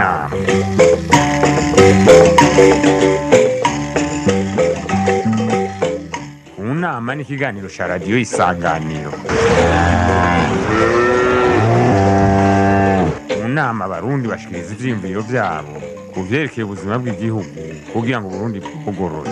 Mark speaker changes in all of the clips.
Speaker 1: nama mu nama ni ikiganiro cya radiyo isanganiro mu nama abarundi bashikiriza ivyiyumviro vyabo ku vyerekeye ubuzima bw'igihugu kugira ngo uburundi bwugorore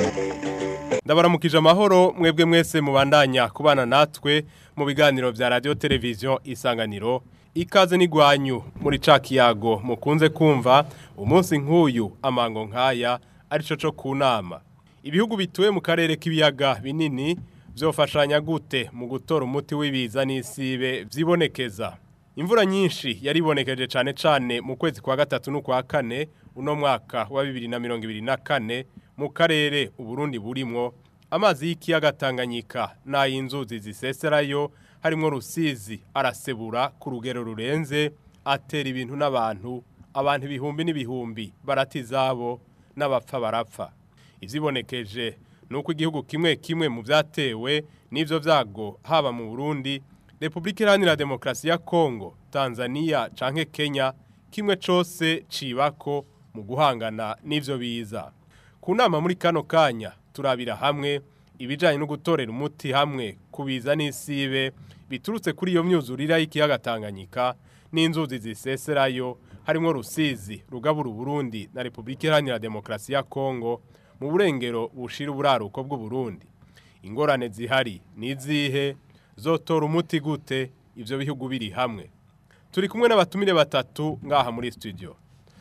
Speaker 2: ndabaramukije amahoro mwebwe mwese mubandanya kubana natwe mu biganiro vya radio televiziyo isanganiro ikaze n'igwanyu muri ca kiyago mukunze kumva umunsi nk'uyu amango nk'aya arico co ku nama ibihugu bituye mu karere k'ibiyaga binini vyofashanya gute mu gutora umuti w'ibiza n'isibe vyibonekeza imvura nyinshi yaribonekeje cane cane mu kwezi kwa gatatu n'ukwa kane uno mwaka wa bibiri na mirongo ibiri na kane mu karere uburundi burimwo amazi y'ikiyaga Tanganyika n'ay'inzuzi ziseserayo harimwo rusizi arasebura ku rugero rurenze atera ibintu n'abantu abantu ibihumbi n'ibihumbi barata izabo n'abapfa barapfa ivyibonekeje nuko igihugu kimwe kimwe mu vyatewe n'ivyo vyago haba mu Burundi Republika Iharanira Demokarasi ya Kongo Tanzania canke Kenya kimwe cose cibako mu guhangana n'ivyo biza ku nama muri kano kanya turabira hamwe ibijanye no gutorera umuti hamwe kubiza n'isibe biturutse kuri iyo myuzurira y'ikiyaga Tanganyika n'inzuzi ziseserayo harimo Rusizi rugabura Burundi na Republika Iharanira Demokarasi ya Kongo mu burengero bushira uburaruko bw'u Burundi ingorane zihari nizihe zotora umuti gute ivyo bihugu biri hamwe turi kumwe n'abatumire batatu ngaha muri studio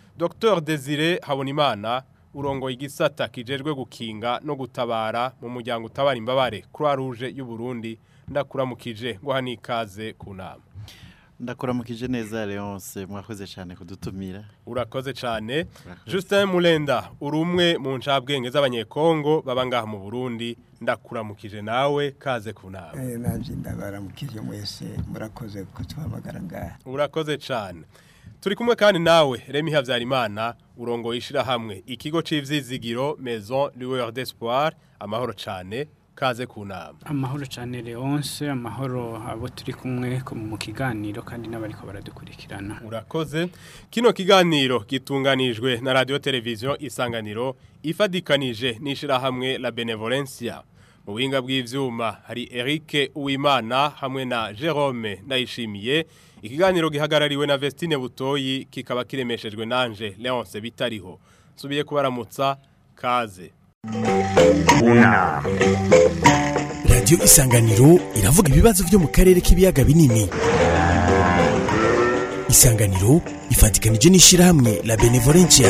Speaker 2: Dr Desire Habonimana urongoye igisata kijejwe gukinga no gutabara mu muryango utabara imbabare Croix Rouge y'u Burundi ndakuramukije ngo hanikaze ku nama
Speaker 3: ndakuramukije neza Leonce mwakoze cyane kudutumira
Speaker 2: urakoze cyane Justin Mulenda uri umwe mu ncabwenge z'abanyekongo baba ngaha mu Burundi ndakuramukije nawe kaze ku nama
Speaker 4: Eh nanje ndabaramukije mwese murakoze kutuhamagara ngaha
Speaker 2: urakoze cyane turi kumwe kandi nawe Remy Havyarimana urongoye ishirahamwe ikigo c'ivyizigiro Maison Lueur d'Espoir amahoro cyane kaze ku nama
Speaker 5: amahoro cyane Leonce amahoro abo turi kumwe ko mu kiganiro kandi n'abariko baradukurikirana
Speaker 2: urakoze kino kiganiro gitunganijwe na radio televiziyo isanganiro ifadikanije n'ishirahamwe la benevolencia mu buhinga bw'ivyuma hari Eric Uwimana hamwe na Jerome Ndayishimiye ikiganiro gihagarariwe na Vestine Butoyi kikaba kiremeshejwe nanje Leonce bitariho subiye kubaramutsa kaze
Speaker 1: mu nama
Speaker 6: radiyo isanganiro iravuga ibibazo byo mu karere k'ibiyaga binini isanganiro ifatikanije n'ishyirahamwe la benevolencia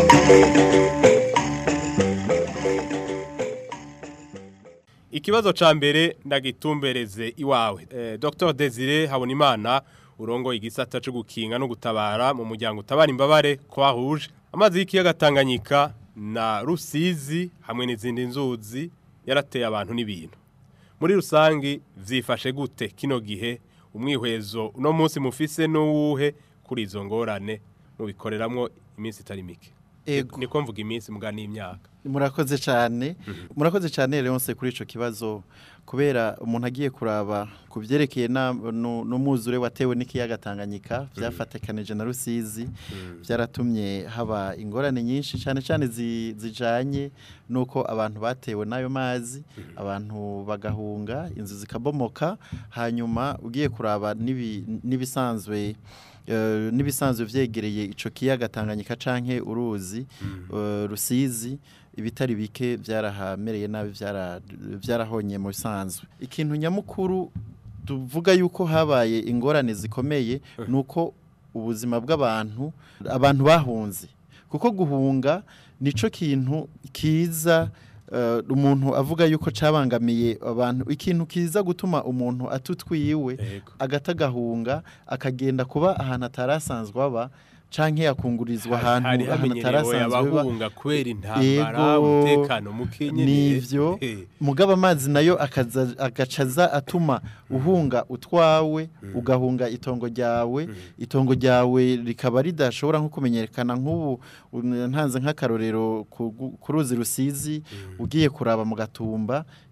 Speaker 2: Ikibazo ca mbere ndagitumbereze iwawe. Eh, Dr. Desire Habonimana urongo igisata cyo gukinga no gutabara mu muryango utabara imbabare Croix Rouge. Amazi y'ikiyaga Tanganyika na Rusizi hamwe n'izindi nzuzi yarateye abantu n'ibintu. Muri rusangi vyifashe gute kino gihe umwihwezo uno munsi mufise n'uwuhe kuri izo ngorane mubikoreramwo iminsi itari mike.
Speaker 3: Ego.
Speaker 2: Niko mvuga iminsi muga n'imyaka.
Speaker 3: murakoze cyane murakoze cyane Leonce kuri ico kibazo kubera umuntu agiye kuraba ku byerekeye na- nu- n'umwuzure watewe n'ikiyaga Tanganyika byafatakanije na Rusizi byaratumye haba ingorane nyinshi cyane cyane zi- zijanye nuko abantu batewe n'ayo mazi abantu bagahunga inzu zikabomoka hanyuma ugiye kuraba n'ibi- n'ibisanzwe eh, n'ibisanzwe vyegereye ico kiyaga Tanganyika canke uruzi eh, Rusizi ibitari bike byarahamereye nabi byara- byarahonye mu bisanzwe ikintu nyamukuru tuvuga yuko habaye ingorane zikomeye nuko ubuzima bw'abantu abantu bahunze kuko guhunga nico kintu kiza eh, umuntu avuga yuko cabangamiye abantu ikintu kiza gutuma umuntu atutwiwe
Speaker 2: Ego.
Speaker 3: agata agahunga akagenda kuba ahantu atarasanzwe aba canke yakungurizwa ahantu
Speaker 2: hari
Speaker 3: ahantu
Speaker 2: hamenyerewe
Speaker 3: atarasanzwe aba
Speaker 2: abahunga kwera intambara
Speaker 3: Ego,
Speaker 2: umutekano mukenyene
Speaker 3: nivyo
Speaker 2: Eh,
Speaker 3: mugaba amazi nayo akaza agacaza atuma uhunga utwawe ugahunga itongo ryawe itongo ryawe rikaba ridashobora nko kumenyekana nk'ubu un- ntanze nk'akarorero ku gu- ku ruzi rusizi ugiye kuraba mu gatumba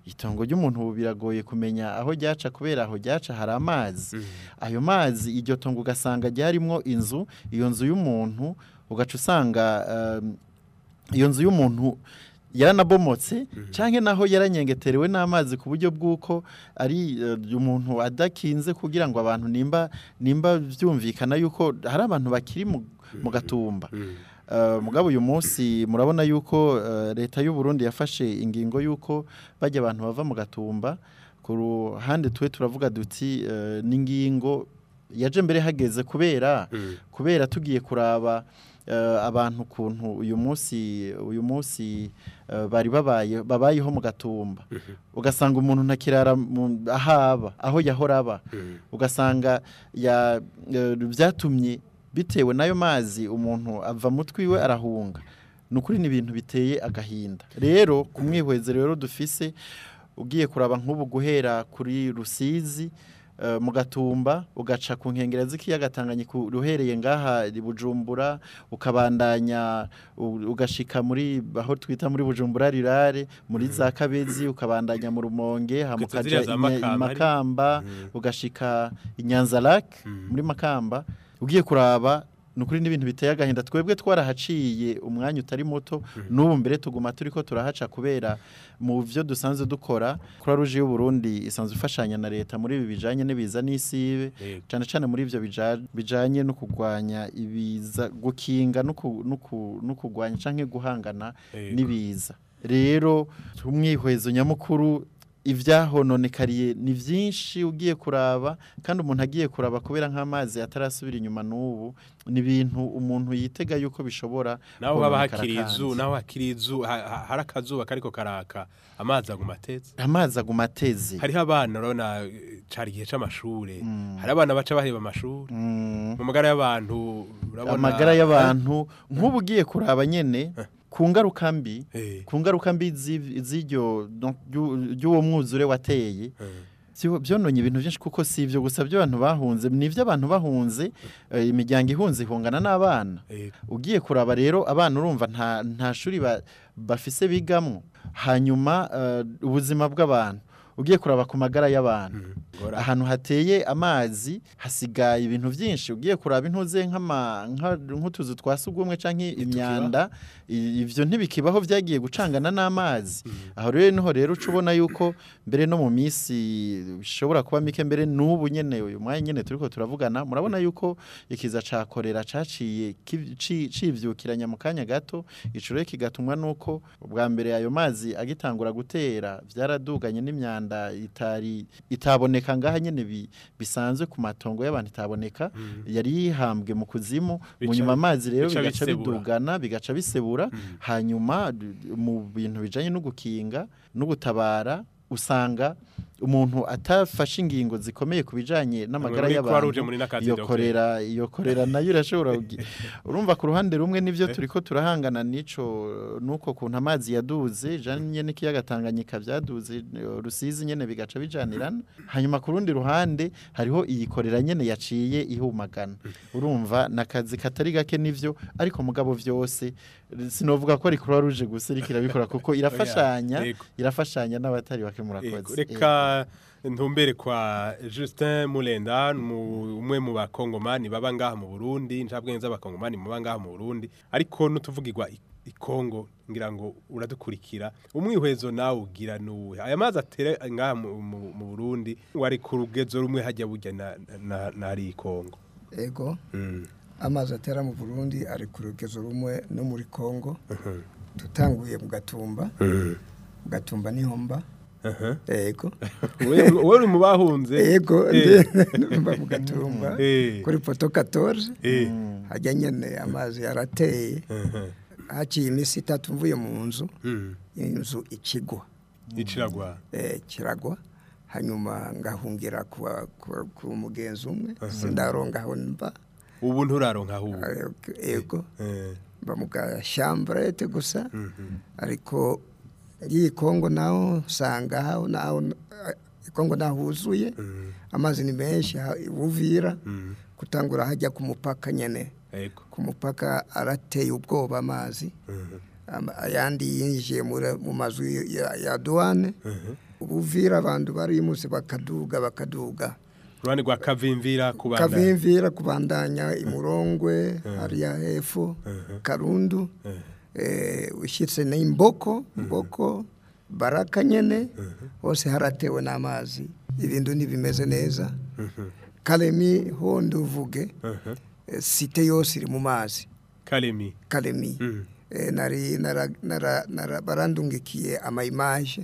Speaker 3: itongo ry'umuntu ubu biragoye kumenya aho ryaca kubera aho ryaca hari amazi ayo mazi iryo tongo ugasanga ryarimwo inzu iyo nzu y'umuntu ugaca usanga um, iyo nzu y'umuntu yaranabomotse cyangwa naho yaranyengeterewe n'amazi ku buryo bw'uko ari eh, umuntu adakinze kugira ngo abantu nimba nimba byumvikana yuko hari abantu bakiri mu, mu gatumba Eh, mugabo uyu munsi murabona yuko eh, leta y'u Burundi yafashe ingingo yuko bajya abantu bava mu gatumba ku ruhande tuwe turavuga duti eh, n'ingingo yaje mbere hageze kubera kubera tugiye kuraba eh, abantu kuntu uyu munsi uyu munsi eh, bari babaye babayeho mu gatumba ugasanga umuntu ntakirara mu- ahaba aho yahora aba ugasanga ya eh, byatumye bitewe n'ayo mazi umuntu ava mu twiwe arahunga ni ukuri ni ibintu biteye agahinda rero ku mwihweze rero dufise ugiye kuraba nk'ubu guhera kuri rusizi eh, mu gatumba ugaca ku nkengero z'ikiyaga Tanganyika uhereye ngaha i bujumbura ukabandanya u- ugashika muri aho twita muri bujumbura rirare muri za kabezi ukabandanya mu rumonge hama
Speaker 2: Uketse
Speaker 3: ukaja
Speaker 2: ziriya za
Speaker 3: i Nya- i
Speaker 2: Makamba ari?
Speaker 3: makamba ugashika i nyanzarake muri makamba ugiye kuraba ni ukuri n'ibintu biteye agahinda twebwe twarahaciye umwanya utari muto n'ubu mbere tuguma turi ko turahaca kubera mu byo dusanzwe dukora kuri ruje y'u Burundi isanzwe ifashanya na leta muri ibi bijanye n'ibiza n'isibe
Speaker 2: Yego.
Speaker 3: cyane cyane muri ibyo bija- bijanye no kurwanya ibiza gukinga no ku- no ku- no kurwanya canke guhangana
Speaker 2: Yego.
Speaker 3: n'ibiza rero umwihwezo nyamukuru ivyahononekariye ni vyinshi ugiye kuraba kandi umuntu agiye kuraba kubera nk'amazi atarasubira inyuma n'ubu ni ibintu umuntu yitega yuko bishobora
Speaker 2: naho haba
Speaker 3: kononekara
Speaker 2: hakiri
Speaker 3: kandi.
Speaker 2: izu naho hakiri izu ha- ha- hari akazuba kariko karaka amazi aguma atetse
Speaker 3: amazi aguma ateze
Speaker 2: hariho abana urabona eh, cari igihe c'amashure hari abana baca baheba amashuri
Speaker 3: Mm.
Speaker 2: mu magara y'abantu urabona
Speaker 3: amagara y'abantu nk'ubu ugiye kuraba nyene ku ngaruka mbi
Speaker 2: Eh,
Speaker 3: ku ngaruka mbi z'i- z'iryo donc, ry'u- ry'uwo mwuzure wateye
Speaker 2: eh,
Speaker 3: Vyo- byononye ibintu byinshi kuko si ibyo gusa by'abantu bahunze ni iby'abantu bahunze eh, imiryango ihunze ihungana n'abana
Speaker 2: eh,
Speaker 3: ugiye kuraba rero abana urumva nta nta shuri ba- bafise bigamwo hanyuma eh, ubuzima bw'abantu ugiye kuraba ku magara y'abantu
Speaker 2: ngora.
Speaker 3: ahantu hateye amazi hasigaye ibintu byinshi ugiye kuraba intuze nk'ama- nka- nk'utuzu twa sugumwe canke imyanda i- ivyo ntibikibaho vyagiye gucangana n'amazi aho rero niho rero uca ubona yuko mbere no mu minsi bishobora kuba mike mbere n'ubu nyene uyu mwanya nyene turiko turavugana murabona yuko ikiza ca korera caciye kiv- ci- civyukiranya mu kanya gato ico rero kigatumwa nuko ubwa mbere ayo mazi agitangura gutera vyaraduganye n'imyanda itari itaboneka ngaha nyene bi- bisanzwe ku matongo y'abantu itaboneka yari yihambwe mu kuzimu mu
Speaker 2: Bica-
Speaker 3: nyuma amazi rero
Speaker 2: bica
Speaker 3: bigaca
Speaker 2: bisebura.
Speaker 3: bidugana bigaca bisebura hanyuma d- mu bintu bijanye no gukinga no gutabara usanga umuntu atafashe ingingo zikomeye ku bijanye n'amagara
Speaker 2: muri Croix Rouge
Speaker 3: y'abantu
Speaker 2: muri n'akazi
Speaker 3: iyo
Speaker 2: Dr.
Speaker 3: korera iyo korera nayo irashobora kugi- urumva ku ruhande rumwe nivyo turiko turahangana nico nuko kuntu amazi yaduze janye n'ikiyaga Tanganyika vyaduze eh, rusizi nyene bigaca bijanirana hanyuma ku rundi ruhande hariho iyi korera nyene yaciye ihumagana urumva nakazi katari gake nivyo ariko mugabo vyose sinovuga ko ari Croix Rouge gusa iriko irabikora kuko irafashanya
Speaker 2: yego.
Speaker 3: irafashanya n'abatari bake
Speaker 2: Ego,
Speaker 3: murakoze
Speaker 2: reka ntumbere kwa Justin Mulenda mu- umwe mu bakongomani baba ngaha mu Burundi ncabwenge z'abakongomani baba ngaha mu Burundi ariko nutuvugirwa i- ikongo ngira ngo uradukurikira umwihwezo nawe ugira nuwe aya mazi atera ngaha mu, mu, mu Burundi wari ku rugezo rumwe hajya burya na, na, na ari ikongo
Speaker 4: ego
Speaker 2: mm.
Speaker 4: amazi atera mu burundi ari ku rugezo rumwe no muri kongo tutanguye mu gatumba mu gatumba n'ihomba ego
Speaker 2: Wewe wewe uri mu bahunze
Speaker 4: ego
Speaker 2: Eh.
Speaker 4: mba mu gatumba
Speaker 2: Eh.
Speaker 4: kuri poto 14
Speaker 2: Eh.
Speaker 4: hajya nyene amazi yarateye
Speaker 2: Mhm.
Speaker 4: haciye iminsi itatu mvuye mu nzu
Speaker 2: Mm.
Speaker 4: inzu ikigwa
Speaker 2: iciragwa
Speaker 4: eh, kiragwa hanyuma ngahungira kuwa- kuwa- ku mugenzi umwe sindaronga aho mba
Speaker 2: ubu nturaronka aho ubu
Speaker 4: Eh, ego
Speaker 2: Eh.
Speaker 4: mba mu gashamburete gusa ariko ngiye kongo naho usanga aho naho kongo naho huzuye amazi ni menshi ha- buvira kutangura hajya ku mupaka nyene
Speaker 2: ego
Speaker 4: ku mupaka arateye ubwoba amazi Ama- ayandi yinjiye muri- mu mazu ya, ya douane ubuvira abantu barimuse bakaduga bakaduga
Speaker 2: uruhande rwa kavimvira kubandanya
Speaker 4: kavimvira kubandanya imurongwe hariya hepfo karundu eh, ushyitse n'imboko mboko baraka nyene hose haratewe n'amazi ibintu ntibimeze neza karemi ho nduvuge eh, site yose iri mu mazi
Speaker 2: karemi
Speaker 4: karemi
Speaker 2: Mhm.
Speaker 4: Eh, nari nara- nara- nara- barandungikiye amayimaje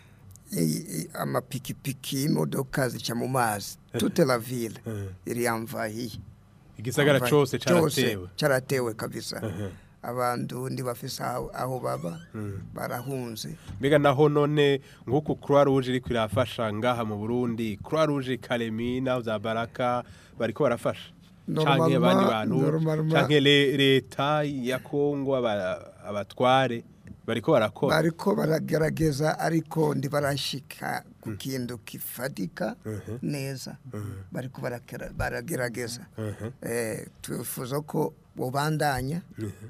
Speaker 4: i- i- amapikipiki imodoka zica mu mazi toute la ville iri yamvahiye
Speaker 2: igisagara
Speaker 4: Amva-
Speaker 2: cose
Speaker 4: cyose
Speaker 2: caratewe
Speaker 4: cyaratewe kabisa abantu ntibafise aho aho baba barahunze
Speaker 2: mbega naho none nk'uku croix rouge iriko irafasha ngaha mu burundi croix rouge karemi naho za baraka bariko barafasha canke
Speaker 4: Normalement-
Speaker 2: abandi bantu
Speaker 4: normalement-
Speaker 2: canke le- leta ya kongo aba- abatware bariko barakora
Speaker 4: bariko baragerageza ariko ntibarashika ku kintu kifatika neza bariko barakera- baragerageza Eh, twifuza ko bobandanya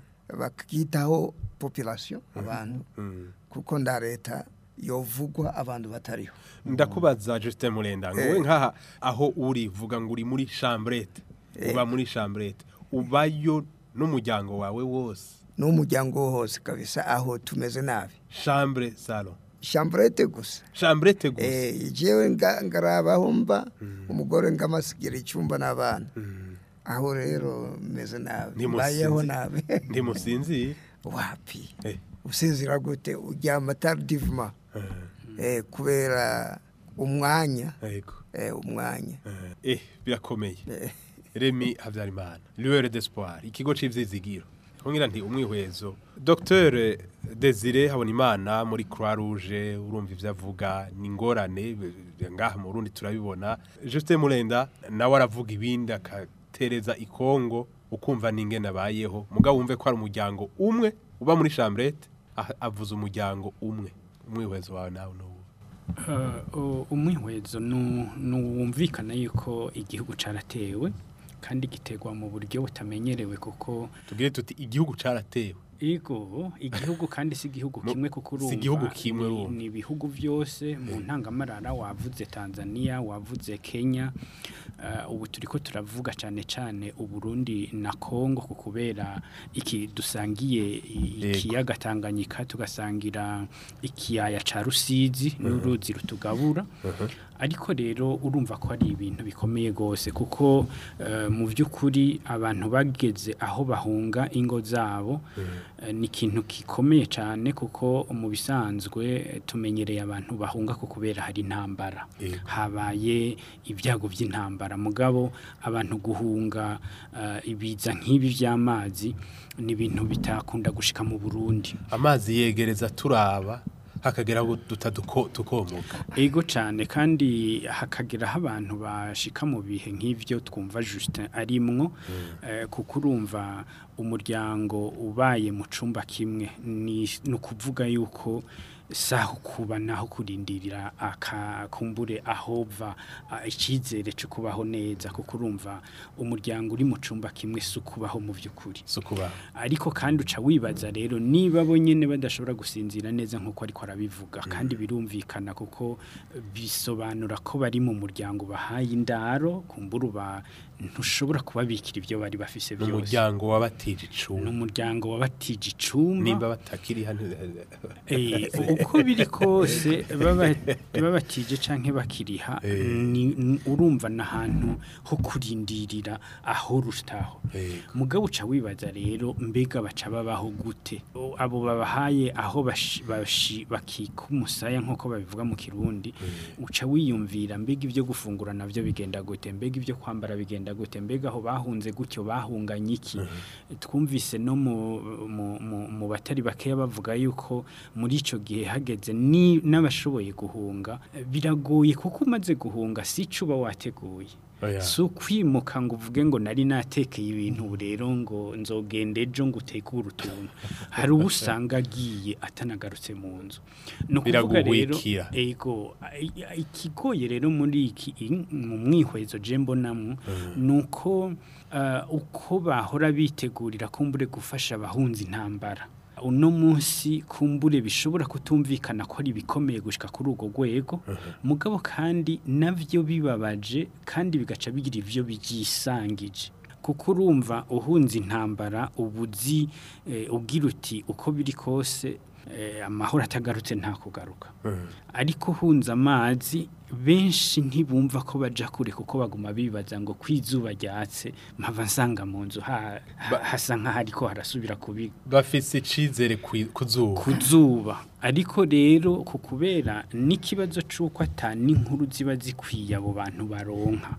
Speaker 4: bakitaho population abantu kuko nda leta yovugwa abantu batariho
Speaker 2: ndakubaza Justin Murenda ngo we nkaha aho uri vuga ngo uri muri chambrette uba muri chambrette ubayo n'umuryango wawe wose
Speaker 4: n'umuryango wose kabisa aho tumeze nabi
Speaker 2: chambre salon
Speaker 4: chambrete gusa
Speaker 2: chambrette gusa
Speaker 4: Eh, jewe nga- ngarabaho mba umugore ngamasigira icyumba n'abana aho rero meze nabi
Speaker 2: Ntimusinzi-
Speaker 4: mbayeho nabi
Speaker 2: ntimusinzira
Speaker 4: wapi
Speaker 2: Eh.
Speaker 4: usinzira gute uryama tardivement eh, kubera umwanya
Speaker 2: yego
Speaker 4: eh, umwanya
Speaker 2: eh birakomeye Remy Habyarimana lueur d'espoir ikigo c'ivyizigiro ngira nti umwihwezo Dr Desire Habonimana muri Croix Rouge urumva ivyo avuga ni ngorane b- ngaha mu Burundi turabibona Justin Murenda nawe aravuga ibindi akatereza ikongo ukumva ninge nabayeho mugabo wumve ko ari umuryango umwe uba muri chambrette ah- avuze umuryango umwe umwihwezo wawe nawe n'uwo
Speaker 5: Uh, u- umwihwezo nu- nuwumvikana yuko igihugu caratewe kandi gitegwa mu buryo butamenyerewe kuko
Speaker 2: tugire tuti igihugu caratewe
Speaker 5: Ego, igihugu kandi si igihugu
Speaker 2: Mu-
Speaker 5: kimwe kuko
Speaker 2: si
Speaker 5: urumva
Speaker 2: igihugu kimwe
Speaker 5: ni-
Speaker 2: urumva.
Speaker 5: ni ibihugu byose mu ntangamarara wavuze Tanzania wavuze Kenya uh, ubu turiko turavuga cyane cyane Uburundi na Kongo ku kubera iki dusangiye i-
Speaker 2: Yego.
Speaker 5: ikiyaga Tanganyika tugasangira ikiyaya ca Rusizi n'uruzi rutugabura ariko rero urumva ko ari ibintu bikomeye gose kuko eh, mu by'ukuri abantu bageze aho bahunga ingo zabo eh, ni ikintu gikomeye cyane kuko mu bisanzwe eh, tumenyereye abantu bahunga ko kubera hari intambara
Speaker 2: Yego.
Speaker 5: habaye ibyago by'intambara mugabo abantu guhunga eh, ibiza nk'ibi by'amazi ni ibintu bitakunda gushika mu Burundi
Speaker 2: amazi yegereza turaba hakagera aho duta duko- tukomoka
Speaker 5: Ego cyane kandi hakageraho abantu bashika mu bihe nk'ivyo twumva Justin arimwo eh, kuko urumva umuryango ubaye mu cumba kimwe ni ni ukuvuga yuko saho kuba naho kurindirira akakumbure ahova icyizere cyo kubaho neza kuko urumva umuryango uri mu cumba kimwe si ukubaho mu by'ukuri
Speaker 2: sukuba
Speaker 5: ariko kandi uca wibaza rero niba bo nyine badashobora gusinzira neza nk'uko ariko arabivuga kandi birumvikana kuko bisobanura ko bari mu muryango bahaye indaro kumbura uba ntushobora kubabikira ibyo bari bafise byose
Speaker 2: umuryango wabatije
Speaker 5: ni
Speaker 2: icumbi
Speaker 5: umuryango wabatije icumba
Speaker 2: nimba batakiri hano
Speaker 5: Eh, uko biri kose baba- babatije canke bakiriha
Speaker 2: Eh.
Speaker 5: ni- n- urumva n'ahantu ho kurindirira aho rutaho
Speaker 2: Yego.
Speaker 5: mugabo uca wibaza rero mbega baca babaho gute O- abo babahaye aho bashi- bashi- bakika umusaya nk'uko babivuga mu kirundi uca wiyumvira mbega ibyo gufungura navyo bigenda gute mbega ibyo kwambara bigenda gute mbega aho bahunze gutyo bahunganye iki twumvise no mu, mu, mu, mu batari bakeya bavuga yuko muri ico gihe hageze ni n'abashoboye guhunga eh, biragoye kuko umaze guhunga si ico uba wateguye
Speaker 2: Oya.
Speaker 5: si ukwimuka ngo uvuge ngo nari natekeye ibintu ubu rero ngo nzogenda ejo ngo utekure utuntu hari uwo usanga agiye atanagarutse mu nzu ni ukuvuga rero
Speaker 2: Biraguhwikira.
Speaker 5: ego i- i- ikigoye rero muri iki i- mu mwihwezo je mbonamwo ni uko uh, uko bahora bitegurira kumbure gufasha abahunzi intambara uno munsi kumbure bishobora kutumvikana ko ari bikomeye gushika kuri urwo rwego mugabo kandi navyo bibabaje kandi bigaca bigira ivyo byisangije kuko urumva uhunze intambara ubuzi eh, ubwira uti uko biri kose eh, amahoro atagarutse nta kugaruka ariko hunze amazi benshi ntibumva ko baja kure kuko baguma bibaza ngo kwizuba ryatse mpava nsanga mu nzu ha- ha- hasa nk'ahari ko harasubira kubi
Speaker 2: bafise icizere kwi- ku zuba
Speaker 5: kuzuba ariko rero ku kubera n'ikibazo c'uko ata n'inkuru ziba zikwiye abo bantu baronka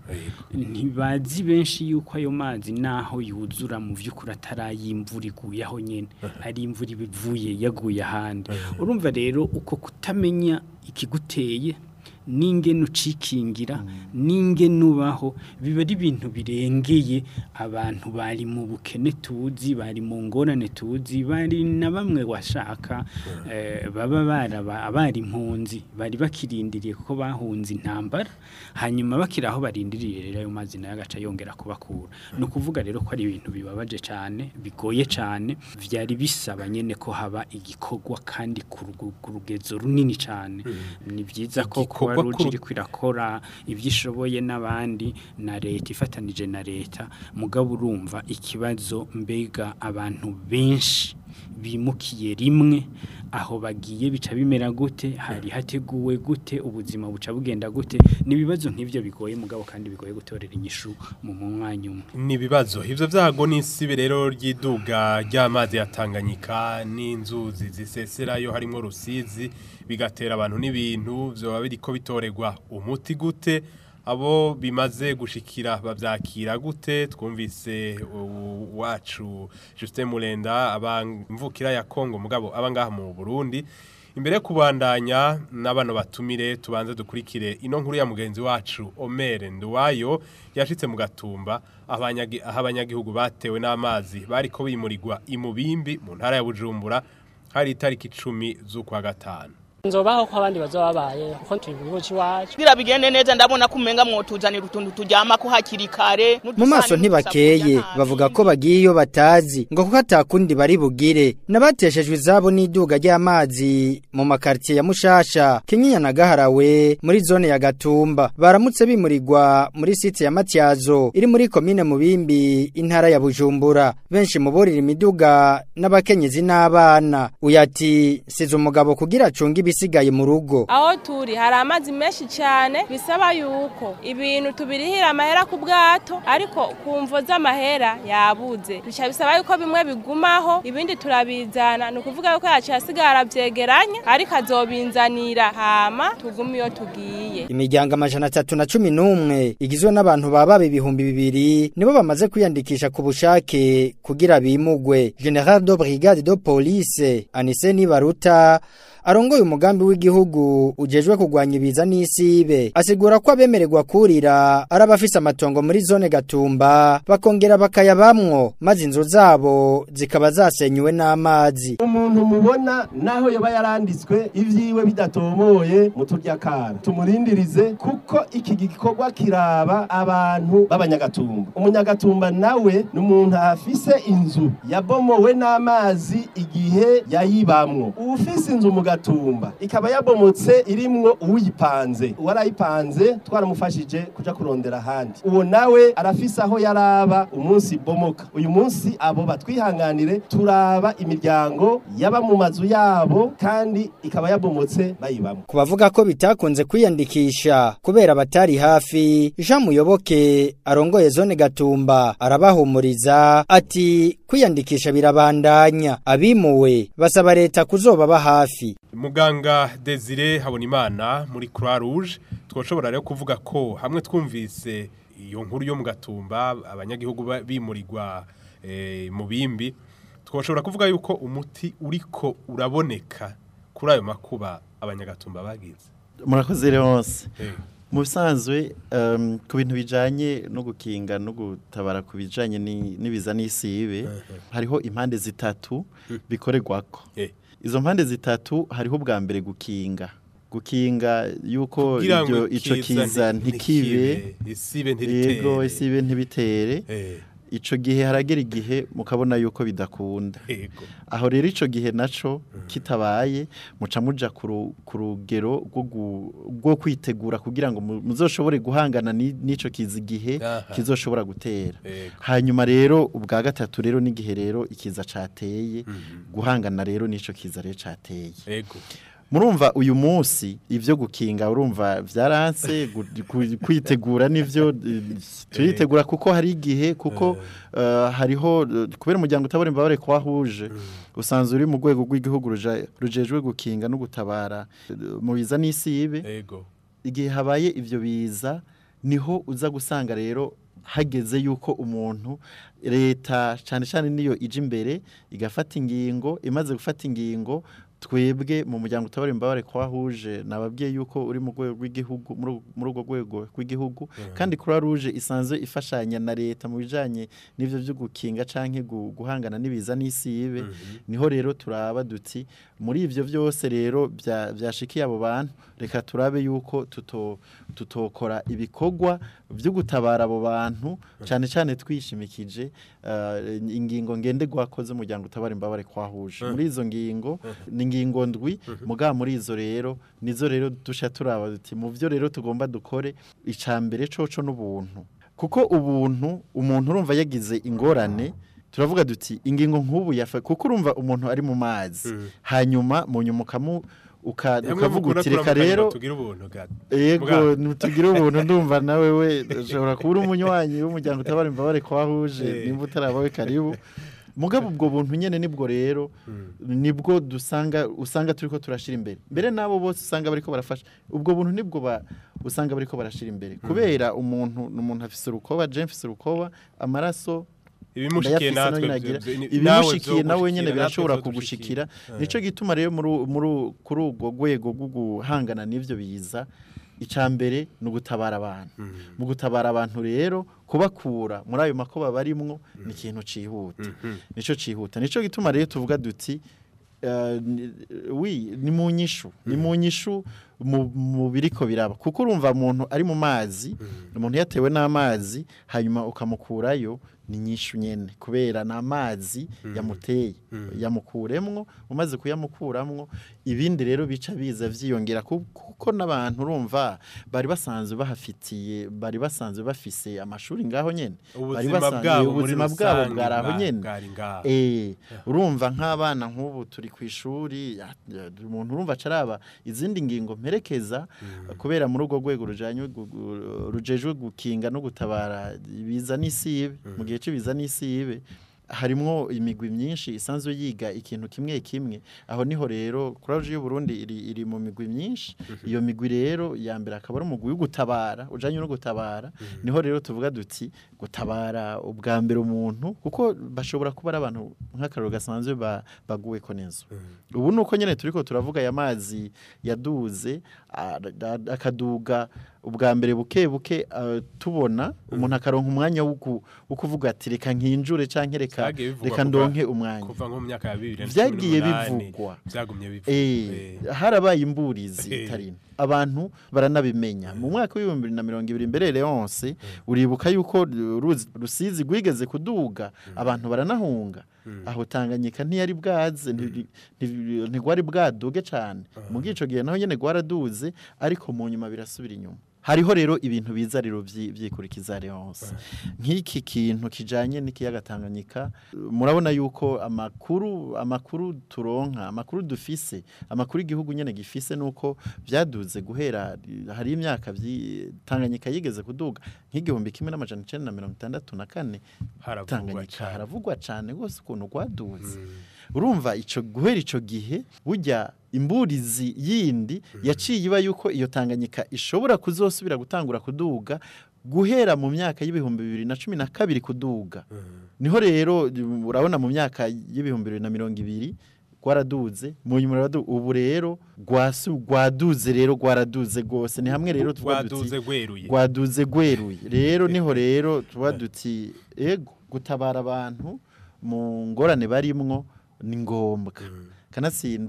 Speaker 5: ntibazi benshi yuko ayo mazi naho yuzura mu vy'ukuri atarayimvura iguye aho nyene ari imvura ibivuye yaguye ahandi urumva rero uko kutamenya ikiguteye n'ingene ucikingira n'ingene ubaho biba ari ibintu birengeye abantu bari mu bukene tuzi bari mu ngorane tuzi bari na bamwe washaka eh, baba baraba abari impunzi bari bakirindiriye kuko bahunze intambara hanyuma bakiri aho barindiriye rero ayo mazi nayo agaca yongera kubakura ni ukuvuga rero ko ari ibintu bibabaje cyane bigoye cyane byari bisaba nyine ko haba igikorwa kandi ku rugu- ku rugezo runini cyane ni byiza ko kuba
Speaker 2: Igikorwa ku
Speaker 5: ruji
Speaker 2: ru-
Speaker 5: iriko irakora ibyo ishoboye n'abandi na leta ifatanije na leta mugabo urumva ikibazo mbega abantu benshi bimukiye rimwe aho bagiye bica bimera gute hari hateguwe gute ubuzima buca bugenda gute ni ibibazo nk'ibyo bigoye mugabo kandi bigoye gutorera inyishu mu mwanya umwe
Speaker 2: ni ibibazo ivyo vyago n'isibe rero ry'iduga ry'amazi ya Tanganyika n'inzuzi ziseserayo harimo rusizi bigatera abantu n'ibintu vyoba biriko bitoregwa umuti gute abo bimaze gushikira bavyakira gute twumvise u- wacu Justin Mulenda abamvukira ya Kongo mugabo abangaha mu Burundi imbere yo kubandanya n'abana batumire tubanze dukurikire ino nkuru ya mugenzi wacu Omer Nduwayo yashitse mu gatumba abanyagi- aho abanyagihugu batewe n'amazi bariko bimurirwa imubimbi mu ntara ya Bujumbura hari itariki icumi z'ukwa gatanu
Speaker 7: nzobaho ko abandi bazoba babaye kuko turi mu gihugu cy'iwacu
Speaker 8: kugira bigende neza ndabona ko umenga mwotuzanira utuntu turyama ko hakiri kare
Speaker 9: mu maso ntibakeye bavuga ko bagiye iyo batazi ngo kuko atakundi bari bugire n'abateshejwe izabo n'iduga ry'amazi mu makartiye ya Mushasha Kinyinya na Gaharawe muri zone ya Gatumba baramutse bimurirwa muri site ya Matyazo iri muri komine Mubimbi intara ya Bujumbura benshi mu borira imiduga n'abakenyezi n'abana uyati size umugabo kugira acunge ibisigaye mu rugo
Speaker 10: aho turi hari amazi menshi cyane bisaba yuko ibintu tubirihira amahera ku bwato ariko ku mvo z'amahera yabuze bica bisaba yuko bimwe bigumaho ibindi turabizana ni ukuvuga yuko yaciye asigara byegeranya ariko azobinzanira hama tugume iyo tugiye
Speaker 9: Imiryango amajana atatu na cumi n'umwe igizwe n'abantu baba ibihumbi bibiri nibo bamaze kwiyandikisha ku bushake kugira bimugwe General de Brigade de Police Anise Nibaruta arongoye umugambi w'igihugu ujejwe kugwanya ibiza n'isibe asigura ko abemererwa kurira ari abafise amatongo muri zone Gatumba bakongera bakayabamwo maze inzu zabo zikaba zasenyuwe n'amazi
Speaker 11: umuntu mubona naho yoba yaranditswe ivyiwe bidatomoye mu turyakara tumurindirize kuko iki gikorwa kiraba abantu b'abanyagatumba umunyagatumba nawe ni umuntu afise inzu yabomowe n'amazi igihe yayibamwo uwufise inzu mu gatumba ikaba yabomotse irimwo uwipanze uwarayipanze twaramufashije kuja kurondera ahandi uwo nawe arafise aho yaraba umunsi bomoka uyu munsi abo batwihanganire turaba imiryango yaba mu mazu yabo kandi ikaba yabomotse bayibamo
Speaker 9: ku bavuga ko bitakunze kwiyandikisha kubera batari hafi Jean Muyoboke arongoye zone Gatumba arabahumuriza ati kwiyandikisha birabandanya abimuwe basaba leta kuzobaba hafi
Speaker 2: muganga Desire Habonimana muri Croix Rouge twoshobora rero kuvuga ko hamwe twumvise iyo nkuru yo mu gatumba abanyagihugu ba- bimurirwa eh, mu bimbi twoshobora kuvuga yuko umuti uriko uraboneka kuri ayo makuba abanyagatumba bagize
Speaker 3: murakoze Leonce
Speaker 2: Eh.
Speaker 3: mu bisanzwe um, ku bintu bijanye no gukinga no gutabara ku bijanye ni- n'ibiza n'isibe hariho impande zitatu bikorerwako
Speaker 2: Eh.
Speaker 3: izo mpande zitatu hariho ubwa mbere gukinga gukinga yuko
Speaker 2: Kugira ngo
Speaker 3: ibyo ico
Speaker 2: ikiza
Speaker 3: kiza
Speaker 2: nti-
Speaker 3: ntikibe
Speaker 2: ntikibe, isibe
Speaker 3: yego
Speaker 2: ntiritere
Speaker 3: isibe ntibitere
Speaker 2: Eh.
Speaker 3: ico gihe haragera igihe mukabona yuko bidakunda
Speaker 2: Yego.
Speaker 3: aho rero ico gihe naco kitabaye muca muja ku ru- ku rugero rwo gu- rwo kwitegura kugira ngo mu- muzoshobore guhangana ni- n'ico kizi gihe
Speaker 2: Aha.
Speaker 3: kizoshobora gutera
Speaker 2: Yego.
Speaker 3: hanyuma rero ubwa gatatu rero n'igihe rero ikiza cateye guhangana rero n'ico kiza rero cateye
Speaker 2: Yego.
Speaker 3: murumva uyu munsi ivyo gukinga urumva vyaranse gu- ku- kwitegura nivyo eh, turitegura kuko hari igihe kuko eh, hariho eh, kubera umuryango utabora imbabare kwahuje usanzwe uri mu rwego rw'igihugu ruja- rujejwe gukinga no gutabara eh, mu biza n'isibe
Speaker 2: Yego.
Speaker 3: igihe habaye ivyo biza niho uza gusanga rero hageze yuko umuntu leta cyane cyane niyo ije imbere igafata ingingo imaze gufata ingingo twebwe mu muryango utabara imbabare kwahuje nababwiye yuko uri mu rwego rw'igihugu muri uru- muri urwo rwego rw'igihugu kandi croix rouge isanzwe ifashanya na leta mu bijanye n'ivyo byo gukinga canke gu- guhangana n'ibiza n'isibe niho rero turaba duti muri ivyo byose rero bya- byashikiye abo bantu reka turabe yuko tuto tutokora ibikorwa byo gutabara abo bantu cyane cyane twishimikije eh, ingingo ngende gwakoze umuryango utabara imbabare kwahuje muri izo ngingo ni ingingo ndwi muga muri izo rero nizo rero dusha turaba duti mu byo rero tugomba dukore icambere coco n'ubuntu kuko ubuntu umuntu urumva yagize ingorane turavuga duti ingingo nk'ubu yafa kuko urumva umuntu ari mu mazi hanyuma mu nyuma ukamu uka-
Speaker 2: Hamwe
Speaker 3: ukavuga
Speaker 2: mukunda
Speaker 3: uti reka
Speaker 2: kuramukanya
Speaker 3: rero
Speaker 2: ngo tugire ubuntu gato.
Speaker 3: yego
Speaker 2: Bwa-
Speaker 3: ntitugire ubuntu ndumva nawe we ushobora kuba uri umunywanyi w'umuryango utabara imbabare kwahuje
Speaker 2: Eh.
Speaker 3: nimba utarabawe karibu mugabo ubwo buntu nyene nibwo rero nibwo dusanga usanga turiko turashira imbere mbere nabo bose usanga bariko barafasha ubwo buntu nibwo ba usanga bariko barashira imbere kubera umuntu umuntu afise urukoba je mfise urukoba amaraso
Speaker 2: Ibimushikiye
Speaker 3: ndayafise
Speaker 2: natwe
Speaker 3: nayo nyagira.
Speaker 2: vyo- ni-
Speaker 3: ibimushikiye
Speaker 2: nawe
Speaker 3: nawe
Speaker 2: vyogushikira,
Speaker 3: nyene
Speaker 2: natwe
Speaker 3: birashobora
Speaker 2: vyodushikira.
Speaker 3: kugushikira
Speaker 2: Eh.
Speaker 3: nico gituma rero muri muri kuri ubwo rwego rwo guhangana n'ivyo biza icambere ni ugutabara abantu mu gutabara abantu rero kubakura muri ayo makuba barimwo ni ikintu cihuta nico cihuta nico gituma rero tuvuga duti eh, ni- wi ni mu nyishu ni mu nyishu mu mu biriko biraba kuko urumva umuntu ari mu mazi umuntu yatewe n'amazi hanyuma ukamukurayo ni nyishu nyene kubera n'amazi yamuteye yamukuremwo umaze kuyamukuramwo ibindi rero bica biza vyiyongera ku- kuko n'abantu urumva bari basanzwe bahafitiye bari basanzwe bafise amashuri ngaho nyene bari
Speaker 2: Ubuzima
Speaker 3: basanzwe-
Speaker 2: bwabo muri
Speaker 3: ubuzima bwabo
Speaker 2: rusange
Speaker 3: bwari aho
Speaker 2: bwa-
Speaker 3: nyene
Speaker 2: bwari ngaho.
Speaker 3: eh urumva nk'abana nk'ubu turi ku ishuri ya- ya- umuntu urumva acaraba izindi ngingo mperekeza kubera muri urwo rwego rujanye gu- gu- rujejwe gukinga no gutabara ibiza n'isibe mu gihe cy'ibiza n'isibe harimwo imigwi myinshi isanzwe yiga ikintu kimwe kimwe aho niho rero kuraje y'u Burundi iri, iri mu migwi myinshi iyo migwi rero ya mbere akaba ari umugwi wo gutabara ujanye no gutabara niho rero tuvuga duti gutabara ubwa mbere umuntu kuko bashobora kuba ari abantu nk'akararo gasanzwe ba- baguwe ko neza ubu nuko nyene turiko turavuga ya mazi yaduze a- a- akaduga ubwa mbere buke buke ah, tubona umuntu akaronka umwanya wo ku- wo kuvuga ati reka nkinjure canke reka
Speaker 2: Vyagiye bivugwa
Speaker 3: reka
Speaker 2: kuva-
Speaker 3: ndonke umwanya
Speaker 2: kuva nko mu myaka ya bibiri na cumi
Speaker 3: vyagiye
Speaker 2: n'umunani,
Speaker 3: bivugwa
Speaker 2: vyagumye bivugwa
Speaker 3: Eh, harabaye imburizi
Speaker 2: Eh.
Speaker 3: itari nto. abantu baranabimenya mu mwaka w'ibihumbi bibiri na mirongo ibiri mbere Leonce uribuka yuko Ruzi- rusizi rwigeze kuduga abantu baranahunga aho tanganyika ntiyari bwaze nti- nti- ntigwari bwaduge cyane mu gico gihe naho nyene gwaraduze ariko mu nyuma birasubira inyuma hariho rero ibintu biza rero vyi- vyikurikiza Leonce nk'iki kintu kijanye n'ikiyaga Tanganyika murabona yuko amakuru amakuru turonka amakuru dufise amakuru igihugu nyene gifise nuko vyaduze guhera hari imyaka vyi- Tanganyika yigeze kuduga nk'igihumbi kimwe n'amajana icenda na mirongo itandatu na kane
Speaker 2: Haravugwa
Speaker 3: Tanganyika
Speaker 2: cane.
Speaker 3: haravugwa cane rwose ukuntu rwaduze urumva ico guhera ico gihe burya imburizi yindi yaciye iba yuko iyo Tanganyika ishobora kuzosubira gutangura kuduga guhera mu myaka y'ibihumbi bibiri na cumi na kabiri kuduga niho rero urabona mu myaka y'ibihumbi bibiri na mirongo ibiri gwaraduze mu nyuma ruradu- ubu rero gwasu gwaduze rero gwaraduze gose ni hamwe rero tuvuga duti
Speaker 2: Gwaduze gweruye.
Speaker 3: gwaduze gweruye rero niho rero tuba duti ego gutabara abantu mu ngorane barimwo ni ngombwa kanatsinda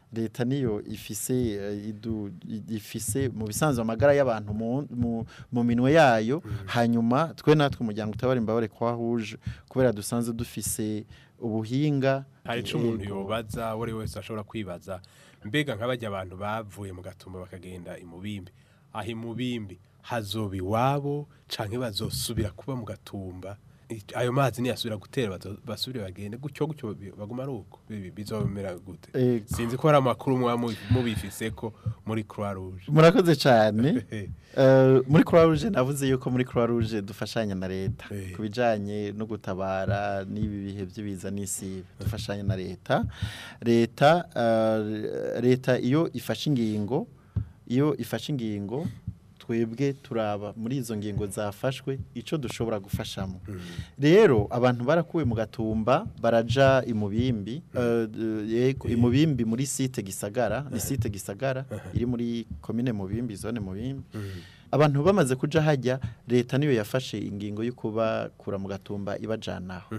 Speaker 3: leta niyo ifise eh, idu- i- ifise mu bisanzwe amagara y'abantu mu- mu- mu minwe yayo hanyuma twe natwe umuryango utabara imbabare kwa huje kubera dusanzwe dufise ubuhinga
Speaker 2: hari ico umuntu
Speaker 3: Yego.
Speaker 2: yobaza uwo ari we wese ashobora kwibaza mbega nk'abajya abantu bavuye mu gatumba bakagenda imubimbi aho imubimbi hazoba iwabo canke bazosubira kuba mu gatumba I- ayo mazi niyasubira gutera bazo- basubire bagende gutyo gutyo bi- baguma ari uko Bi- bizomera gute
Speaker 3: Yego.
Speaker 2: sinzi ko hari amakuru muba mu- mubifiseko muri croix rouge
Speaker 3: murakoze cyane Eh, muri croix rouge navuze yuko muri croix rouge dufashanya na leta ku bijyanye no gutabara n'ibi bihe by'ibiza n'isibe dufashanya na leta leta eh, leta iyo ifashe ingingo iyo ifashe ingingo twebwe turaba muri izo ngingo zafashwe icyo dushobora gufashamo rero abantu barakuwe mu gatumba baraja imubimbi eh, d- yego, imubimbi muri site gisagara ni site gisagara iri muri komine mubimbi zone mubimbi abantu bamaze kuja hajya leta niyo yafashe ingingo yo kubakura mu gatumba ibajanaho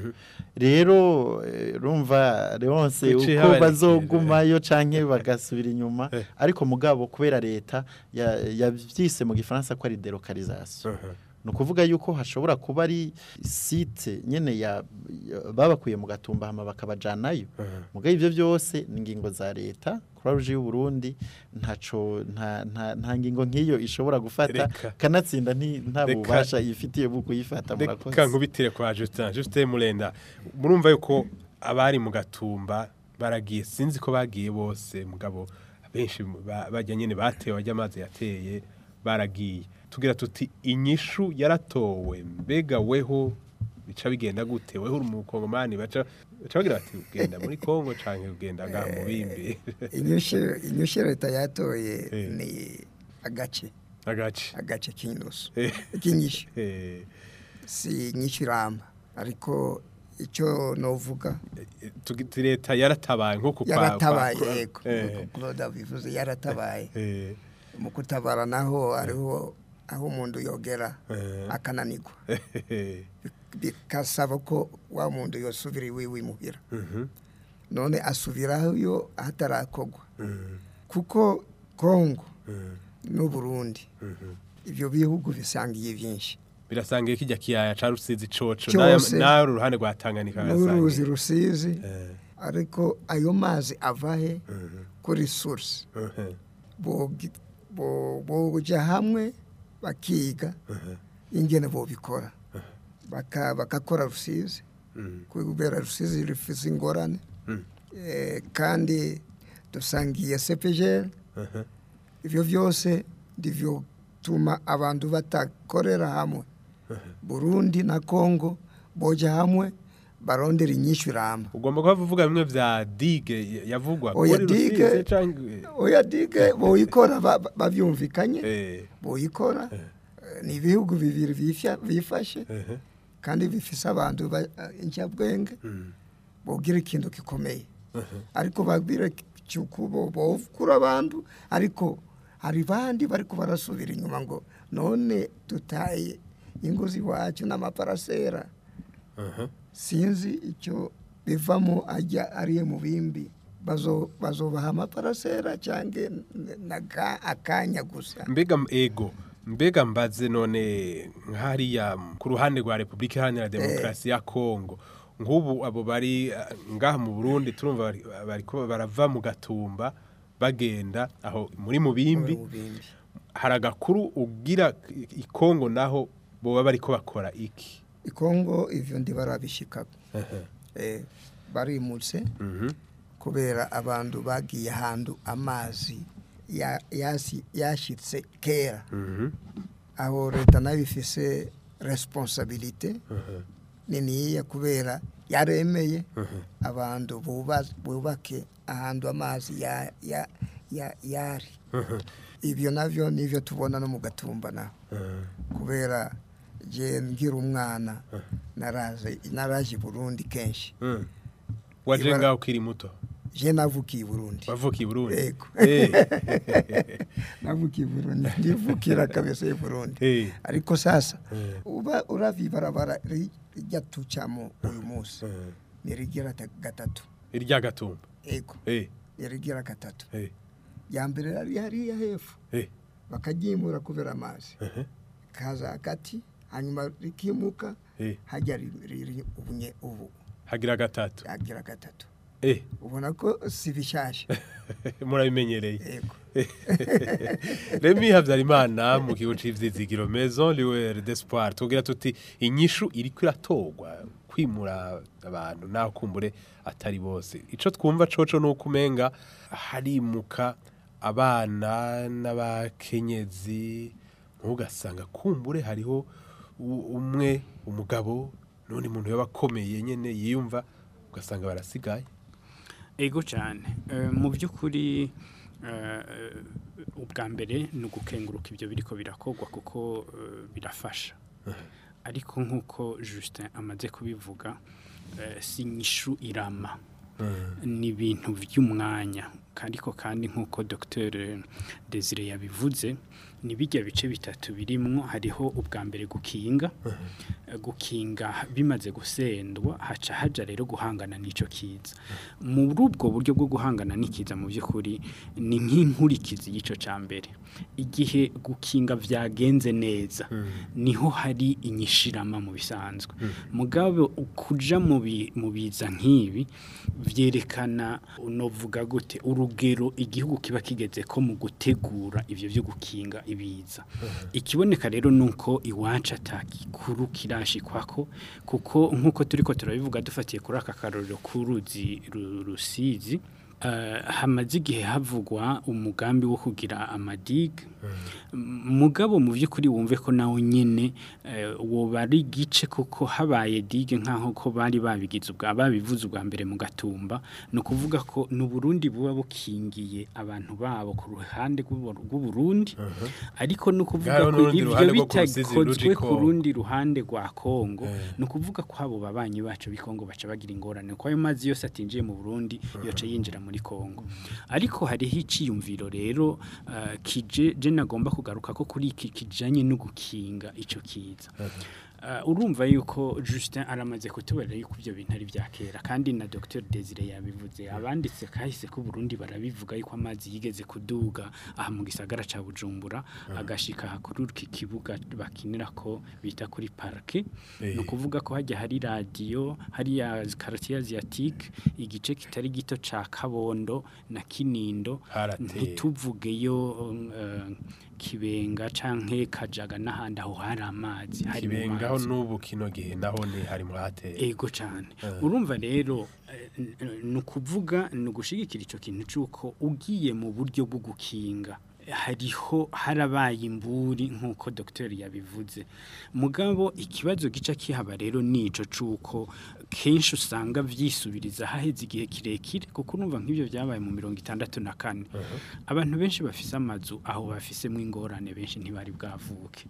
Speaker 3: rero eh, rumva Leonce
Speaker 2: Kuki
Speaker 3: uko
Speaker 2: habarekera,
Speaker 3: bazogumayo canke bagasubira inyuma ariko mugabo kubera leta ya- yavyise mu gifaransa ko ari delocalisation ni ukuvuga yuko hashobora kuba ari site nyene ya ya- babakuye mu gatumba hama bakabajanayo mugabo ivyo byose ni ingingo za leta Croix Rouge y'u Burundi ntaco nta nta, nta ngingo nk'iyo ishobora gufata
Speaker 2: Reka.
Speaker 3: kanatsinda nti nta
Speaker 2: Reka.
Speaker 3: bubasha yifitiye bwo kuyifata murakoze
Speaker 2: reka nkubitire kwa Justin Justin Murenda murumva yuko abari mu gatumba baragiye sinzi ko bagiye bose mugabo benshi ba- bajya nyene batewe bajya amazi yateye baragiye tugira tuti inyishu yaratowe mbega weho bica bigenda gute weho uri umukongomani baca baca bagira bati ugenda muri Kongo canke ugenda ngaha mu bimbi
Speaker 4: inyushyu inyushyu leta yatoye ni agace
Speaker 2: agace
Speaker 4: agace k'inusu
Speaker 2: Eh.
Speaker 4: k'inyishyu
Speaker 2: Eh.
Speaker 4: si inyishyu iramba ariko icyo novuga
Speaker 2: tugi- leta yaratabaye nko ku kwa-
Speaker 4: yaratabaye
Speaker 2: kwa-
Speaker 4: yego
Speaker 2: Eh.
Speaker 4: Claude bivuze yaratabaye
Speaker 2: Eh.
Speaker 4: mu kutabara naho hariho aho umuntu yogera
Speaker 2: Eh.
Speaker 4: akananirwa bikasaba ko wa muntu yosubira iwiwe imuhira
Speaker 2: Mhm.
Speaker 4: none asubirayo hatarakorwa kuko kongo n'uburundi ibyo bihugu bisangiye byinshi
Speaker 2: birasangiye kijya kiyaya ca rusizi coco
Speaker 4: Cyose.
Speaker 2: nawe uruhande rwa Tanganyika
Speaker 4: n'uruzi
Speaker 2: birasangiye
Speaker 4: rusizi ariko ayo mazi ava he kuri source bogi- bo- boja hamwe bakiga ingene bobikora Baka- bakakora rusizi kubera rusizi rufise ingorane Eh, kandi dusangiye sepejeri ibyo byose ndivyo tuma abantu batakorera hamwe burundi na kongo boja hamwe barondera inyishu iramba
Speaker 2: ugomba kuba uvuga bimwe vya dige yavugwa
Speaker 4: oya
Speaker 2: kuri
Speaker 4: dige
Speaker 2: Rusizi canke-
Speaker 4: oya dige boyikora ba- ba- bavyumvikanye
Speaker 2: Eh.
Speaker 4: boyikora Eh, ni ibihugu bibiri bifya- bifashe kandi bifise abantu ba- eh, incabwenge bogira ikintu gikomeye ariko babwire cyukubo bokura abantu ariko hari bandi bariko barasubira inyuma ngo none tutaye ingozi iwacu n'amaparasera sinzi icyo bivamo ajya ariye mu bimbi bazo bazobaha amaparasera cyangwa naga akanya gusa
Speaker 2: mbega m- ego mbega mbaze none nk'hariya ku ruhande rwa repubulika iharanira demokarasi ya kongo nk'ubu abo bari eh, ngaha mu burundi turumva bari- bariko barava mu gatumba bagenda aho muri mubimbi hari agakuru ugira i- i kongo naho boba bariko bakora iki
Speaker 4: ikongo ivyo ndi barabishikako eh, barimutse kubera abantu bagiye ahantu amazi ya- yasi- yashitse kera aho leta nayo ifise responsabilite niniya kubera yaremeye abantu buba- bubake ahantu amazi ya- ya- ya- yari ibyo navyo nivyo tubona no mu gatumba naho kubera je ngira umwana naraje naraje i burundi kenshi
Speaker 2: Mm. waje
Speaker 4: Ibara-
Speaker 2: ngaho ukiri muto
Speaker 4: je navukiye i burundi
Speaker 2: wavukiye i burundi
Speaker 4: Yego.
Speaker 2: Eh.
Speaker 4: navukiye i burundi ndivukira kabisa i burundi
Speaker 2: Eh.
Speaker 4: ariko sasa
Speaker 2: Eh.
Speaker 4: uba uravye ibarabara ri- rijya tucamo uyu munsi nirigira ta- gatatu
Speaker 2: irya gatumba
Speaker 4: ego
Speaker 2: Eh.
Speaker 4: yarigira gatatu
Speaker 2: Eh.
Speaker 4: ya mbere yari hariya hepfo
Speaker 2: Eh.
Speaker 4: bakaryimura kubera amazi
Speaker 2: Ehe.
Speaker 4: kaza hagati hanyuma rikimuka
Speaker 2: Eh.
Speaker 4: hajya ri- riri ubunye ubu
Speaker 2: hagira gatatu
Speaker 4: hagira gatatu
Speaker 2: eh
Speaker 4: ubona ko si bishyashya
Speaker 2: murabimenyereye
Speaker 4: Yego.
Speaker 2: Remy Habyarimana mu kigo c'ivyizigiro Maison Liwere d'Espoir tugira tuti inyishu iriko iratogwa kwimura abantu naho kumbure atari bose ico twumva coco nuko umenga harimuka abana n'abakenyezi ntugasanga kumbure hariho u- umwe umugabo n'undi muntu yabakomeye nyene yiyumva ugasanga barasigaye
Speaker 5: ego cyane Eh, mu by'ukuri eh, ubwa mbere ni ugukenguruka ibyo biriko birakogwa kuko eh, birafasha ariko nk'uko Justin amaze kubivuga eh, si inyishu irama ni ibintu by'umwanya ariko kandi nk'uko Dr Desire yabivuze ni bijya bice bitatu birimwo hariho ubwa mbere gukinga Eh, gukinga bimaze gusendwa haca haja rero guhangana n'ico kiza muri ubwo buryo bwo guhangana n'ikiza mu by'ukuri ni nk'inkurikizi y'ico ca mbere igihe gukinga vyagenze neza niho hari inyishirama mu bisanzwe mugabo kuja mu bi- mu biza nk'ibi vyerekana unovuga gute urugero igihugu kiba kigeze ko mu gutegura ivyo byo gukinga ibiza ikiboneka rero nuko iwacu atakikuru kirashikwako kuko nkuko turiko turabivuga dufatiye kuri aka karorero k'uruzi ru- rusizi eh, hamaze igihe havugwa umugambi wo kugira amadiga mugabo mu by'ukuri wumve ko nawe nyine eh, woba ari igice kuko habaye digue nk'aho ko bari babigize ubwa babivuze ubwa mbere mu gatumba ni ukuvuga ko ni uburundi buba bukingiye abantu babo ku ruhande rw'u- rw'uburundi ariko ni ukuvuga
Speaker 2: Ngaho
Speaker 5: ko
Speaker 2: n'urundi
Speaker 5: ibyo
Speaker 2: ruhande rwo ku Rusizi
Speaker 5: bitakozwe
Speaker 2: ruja i
Speaker 5: ku
Speaker 2: Kongo.
Speaker 5: rundi ruhande rwa kongo ni ukuvuga ko abo babanyi bacu b'ikongo baca bagira ingorane kuko ayo mazi yose atinjiye mu burundi yoca yinjira muri kongo ariko hariho iciyumviro rero eh, kije je nagomba kugaruka ko kuri iki kijanye no gukinga ico kiza Uh, urumva yuko Justin aramaze kutubarira yuko ibyo bintu ari bya kera kandi na Dr Desire yabivuze abanditse kahise ko Burundi barabivuga yuko amazi yigeze kuduga aha mu gisagara ca Bujumbura agashika kuri iki kibuga bakinira ko bita kuri parke
Speaker 2: Eh.
Speaker 5: no kuvuga ko hajya hari radio hari ya quartier asiatique igice kitari gito ca Kabondo na Kinindo
Speaker 2: Harateye.
Speaker 5: ntituvugeyo um, uh, kibenga canke kajaga n'ahandi aho hari amazi hari mu
Speaker 2: kibengaho
Speaker 5: mazi.
Speaker 2: n'ubu kino gihe naho ni hari mu hateye
Speaker 5: ego cyane
Speaker 2: Eh.
Speaker 5: urumva rero eh, n- n- ni ukuvuga ni ugushigikira icyo kintu cy'uko ugiye mu buryo bwo gukinga hariho harabaye imburi nk'uko dogiteri yabivuze mugabo ikibazo gica kihaba rero ni ico c'uko kenshi usanga vyisubiriza haheze igihe kirekire kuko urumva nk'ibyo byabaye mu mirongo itandatu na kane abantu benshi bafise amazu aho bafisemwo ingorane benshi ntibari bwavuke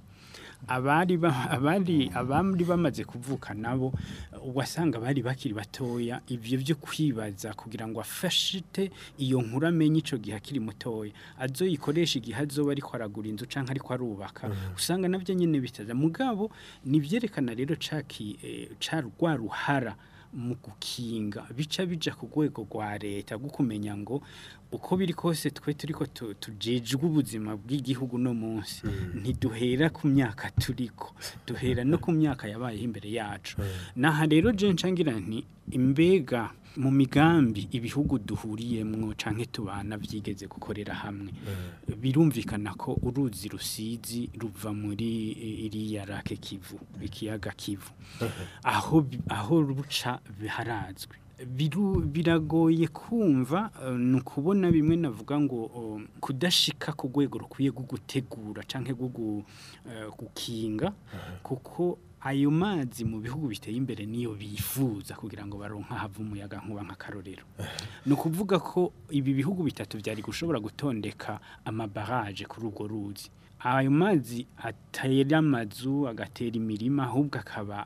Speaker 5: abari ba- abari abandi bamaze kuvuka nabo wasanga bari bakiri batoya ivyo byo kwibaza kugira ngo afashite iyo nkuru amenye ico gihe akiri mutoya azoyikoresha igihe azoba ariko aragura inzu canke ariko arubaka usanga navyo nyene bitaza mugabo nivyerekana rero caki eh, ca rwa ruhara mu gukinga bica bija ku rwego rwa leta rwo kumenya ngo uko biri kose twe turiko tu- tujejwe ubuzima bw'igihugu no munsi ntiduhera ku myaka turiko duhera no ku myaka yabayeho imbere yacu naha rero je ncangira nti imbega mu migambi ibihugu duhuriyemwo canke tubana vyigeze gukorera hamwe birumvikana ko uruzi rusizi ruva muri eh, iriya rake kivu ikiyaga kivu aho bi- aho ruca biharazwe biru biragoye kumva eh, ni ukubona bimwe navuga ngo oh, kudashika ku rwego rukwiye rwo gutegura canke rwo gu- eh, gukinga kuko ayo mazi mu bihugu biteye imbere niyo bifuza kugira ngo baronka hava umuyaga nkuba nk'akarorero ni ukuvuga ko ibi bihugu bitatu byari gushobora gutondeka amabaraje kuri urwo ruzi ayo mazi atera amazu agatera imirima ahubwo akaba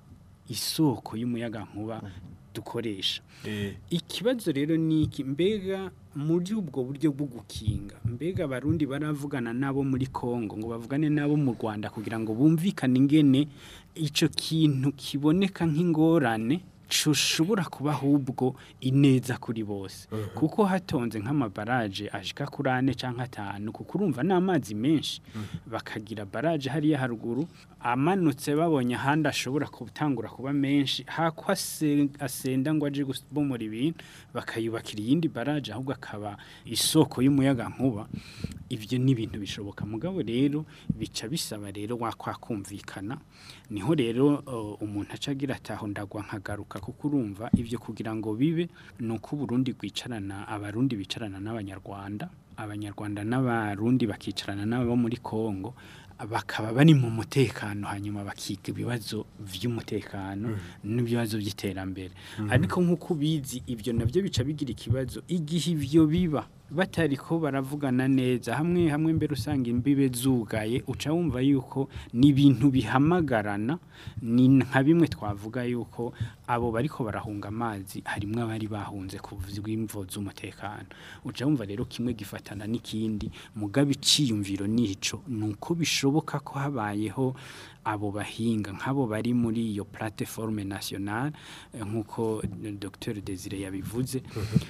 Speaker 5: isoko y'umuyaga nkuba dukoresha ikibazo rero ni iki mbega muri ubwo buryo bwo gukinga mbega abarundi baravugana nabo muri Kongo ngo bavugane nabo mu Rwanda kugira ngo bumvikane ingene ico kintu kiboneka nk'ingorane cushobora kuba ahubwo ineza kuri bose kuko hatonze nk'amabaraje ashika kuri ane cyangwa atanu kuko urumva ni amazi menshi bakagira baraje hariya haruguru amanutse babonye ahandi ashobora gutangura kuba menshi hako ase- asenda ngo aje gubomora ibintu bakayubakira iyindi baraje ahubwo akaba isoko y'umuyaga nkuba ibyo ni ibintu bishoboka mugabo rero bica bisaba rero wakwakumvikana niho rero uh, umuntu aca agira ataho ndagwa nkagaruka kuko urumva ibyo kugira ngo bibe ni uko Burundi bwicarana abarundi bicarana n'abanyarwanda abanyarwanda n'abarundi bakicarana n'abo muri Kongo bakaba bari mu mutekano hanyuma bakiga ibibazo by'umutekano n'ibibazo by'iterambere ariko nk'uko ubizi ibyo nabyo bica bigira ikibazo igihe ibyo biba batari ko baravugana neza hamwe hamwe mbere usanga imbibe zugaye uca wumva yuko ni ibintu bihamagarana ni nka bimwe twavuga yuko abo bariko barahunga amazi harimwo abari bahunze kuvuga imvo z'umutekano uca wumva rero kimwe gifatana n'ikindi mugabe iciyumviro nico nuko bishoboka ko habayeho abo bahinga nk'abo bari muri iyo plateforme nationale eh, nk'uko Dr Desire yabivuze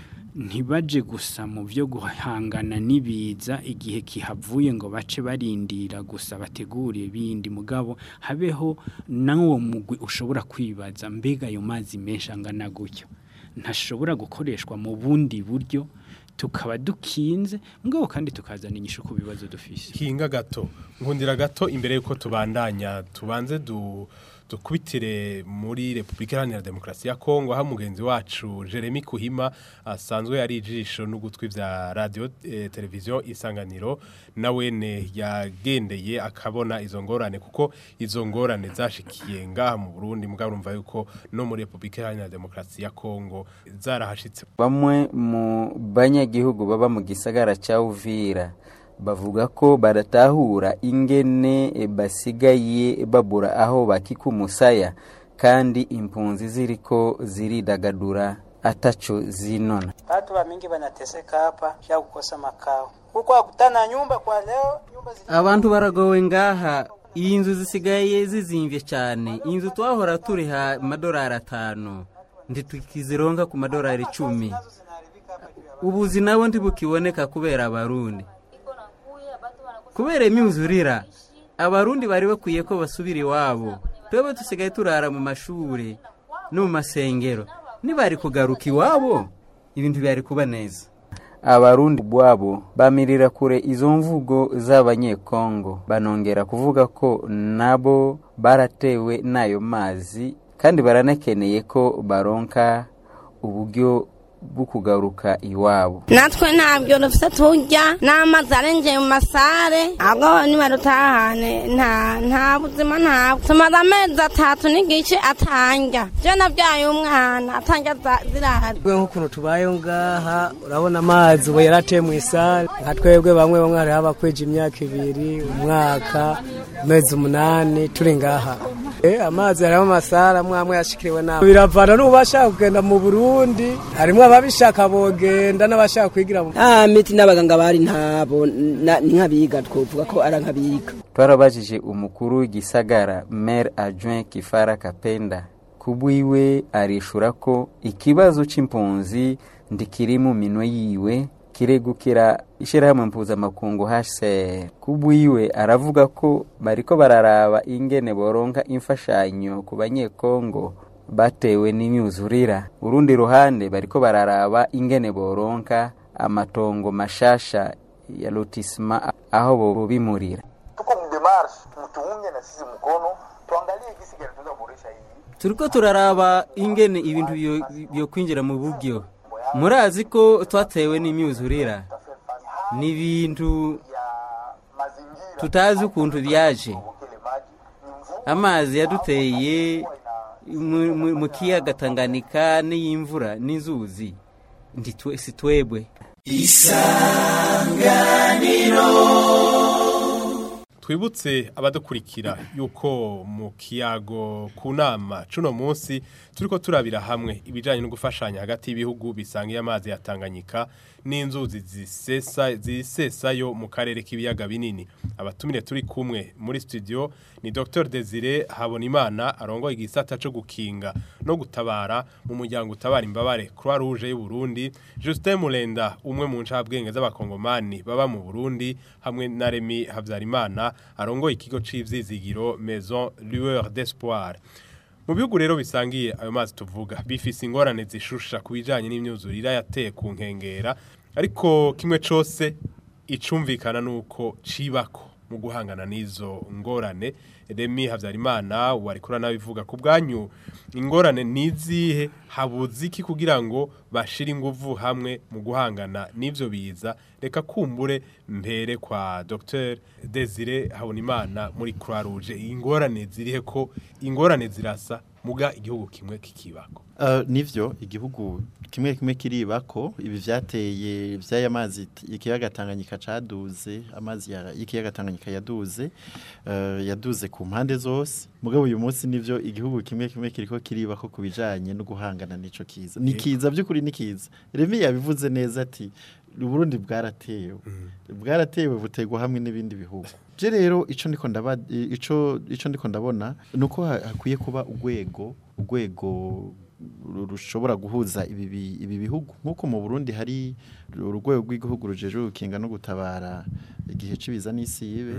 Speaker 5: ntibaje gusa mu byo guhangana n'ibiza igihe kihavuye ngo bace barindira gusa bategure ibindi mugabo habeho n'uwo mugwi ushobora kwibaza mbega ayo mazi menshi angana gutyo ntashobora gukoreshwa mu bundi buryo tukaba dukinze mugabo kandi tukazana inyishu ku bibazo dufise
Speaker 2: hinga gato nkundira gato imbere yuko tubandanya tubanze du dukubitire muri Republika Iharanira Demokarasi ya Kongo aho mugenzi wacu Jeremy Kuhima asanzwe ari ijisho n'ugutwi vya radio eh, televiziyo isanganiro nawene yagendeye akabona izo ngorane kuko izo ngorane zashikiye ngaha mu Burundi mugabo urumva yuko no muri Republika Iharanira Demokarasi ya Kongo zarahashitse
Speaker 12: bamwe mu banyagihugu baba mu gisagara cya Uvira bavuga ko baratahura ingene e, basigaye babura aho bakika umusaya kandi impunzi ziriko ziridagadura atacho zinona.
Speaker 13: Watu wa mingi wanateseka hapa ya kukosa makao. Huko hakutana nyumba kwa leo, nyumba zi...
Speaker 14: abantu baragowe ngaha iyi nzu zisigaye zizimvye cyane inzu twahora turiha amadolari atanu ntitukizironka ku madolari icumi ubuzi nabo ntibukiboneka kubera abarundi kubera imyuzurira abarundi bari bakwiye ko basubira iwabo twebwe dusigaye turara mu mashuri no mu masengero nibari kugaruka iwabo ibintu byari kuba neza
Speaker 12: abarundi bwabo bamirira kure izo mvugo z'abanyekongo banongera kuvuga ko nabo baratewe n'ayo mazi kandi baranakeneye ko baronka uburyo bwo kugaruka iwabo
Speaker 15: natwe ntabyo dufite turya n'amazi arengeye mu masare ahubwo niba dutahane nta nta buzima ntabwo tumaze amezi atatu n'igice atanja byo nabyaye umwana atanja zirahari
Speaker 16: twebwe nk'ukuntu tubayeho ngaha urabona amazi ubu yarateye mu isare nka twebwe bamwe bamwe hariho abakweje imyaka ibiri umwaka amezi umunani turi ngaha amazi harimo amasare amwe amwe yashikiriwe nabi biravana n'ubashaka kugenda mu burundi harimo ababishaka bogenda n'abashaka kwigira mu
Speaker 17: ah miti n'abaganga bari ntabo ni nk'abiga twovuga ko ari nk'abiga
Speaker 12: twarabajije umukuru w'igisagara maire adjoint kifara kapenda kubwiwe arishura ko ikibazo c'impunzi ndikiri mu minwe yiwe kiregukira ishyirahamwe mpuzamakungu HCR kubwiwe aravuga ko bariko bararaba ingene boronka imfashanyo ku banyekongo batewe n'imyuzurira urundi ruhande bariko bararaba ingene boronka amatongo mashasha ya lotisma aho bobimurira
Speaker 18: tuko mdemarshe mtuunge na sisi mkono tuangalie gisi gani tunaweza kuboresha hii
Speaker 14: turiko turaraba ingene ibintu byo kwinjira mu buryo murazi ko twatewe n'imyuzurira ni ibintu tutazi ukuntu byaje amazi yaduteye mu kiyaga Tanganyika n'iy'imvura n'inzuzi si twebwe
Speaker 6: isanganiro
Speaker 2: twibutse abadukurikira yuko mu kiyago ku nama cuno munsi turiko turabira hamwe ibijanye no gufashanya hagati y'ibihugu bisangiye amazi ya Tanganyika n'inzuzi zisesa zisesayo mu karere k'ibiyaga binini abatumire turi kumwe muri studio ni Dr Desire Habonimana arongoye igisata cyo gukinga no gutabara mu muryango utabara imbabare Croix Rouge y'u Burundi Justin Mulenda umwe mu ncabwenge z'abakongomani baba mu Burundi hamwe na Remy Havyarimana arongoye ikigo c'ivyizigiro Maison Lueur d'Espoir mu bihugu rero bisangiye ayo mazi tuvuga bifise ingorane zishusha ku bijanye n'imyuzurire yateye ku nkengera ariko kimwe cose icumvikana nuko cibako mu guhangana n'izo ngorane Remy Havyarimana wari kura nabivuga ku bwanyu ingorane nizihe habuze iki kugira ngo bashire inguvu hamwe mu guhangana n'ivyo biza reka kumbure mbere kwa Dr Desire Habonimana muri Croix Rouge ingorane zirihe ko ingorane zirasa muga igihugu kimwe kikibako
Speaker 3: Uh, nivyo igihugu kimwe kimwe kiribako ibi vyateye vyaya mazi ikiyaga Tanganyika caduze amazi ya ikiyaga Tanganyika yaduze uh, yaduze ku mpande zose mugabo uyu munsi nivyo igihugu kimwe kimwe kiriko kiribako kubijanye no guhangana nico kiza nikiza byukuri nikiza Remy yabivuze neza ati Burundi bwaratewe bwaratewe butegwa hamwe n'ibindi bihugu je rero ico ndiko ndaba ico ico ndiko ndabona nuko hakwiye kuba urwego urwego rushobora guhuza ibi ibi bihugu nkuko mu Burundi hari urwego rw'igihugu rujeje gukinga no gutabara igihe cibiza n'isi yibe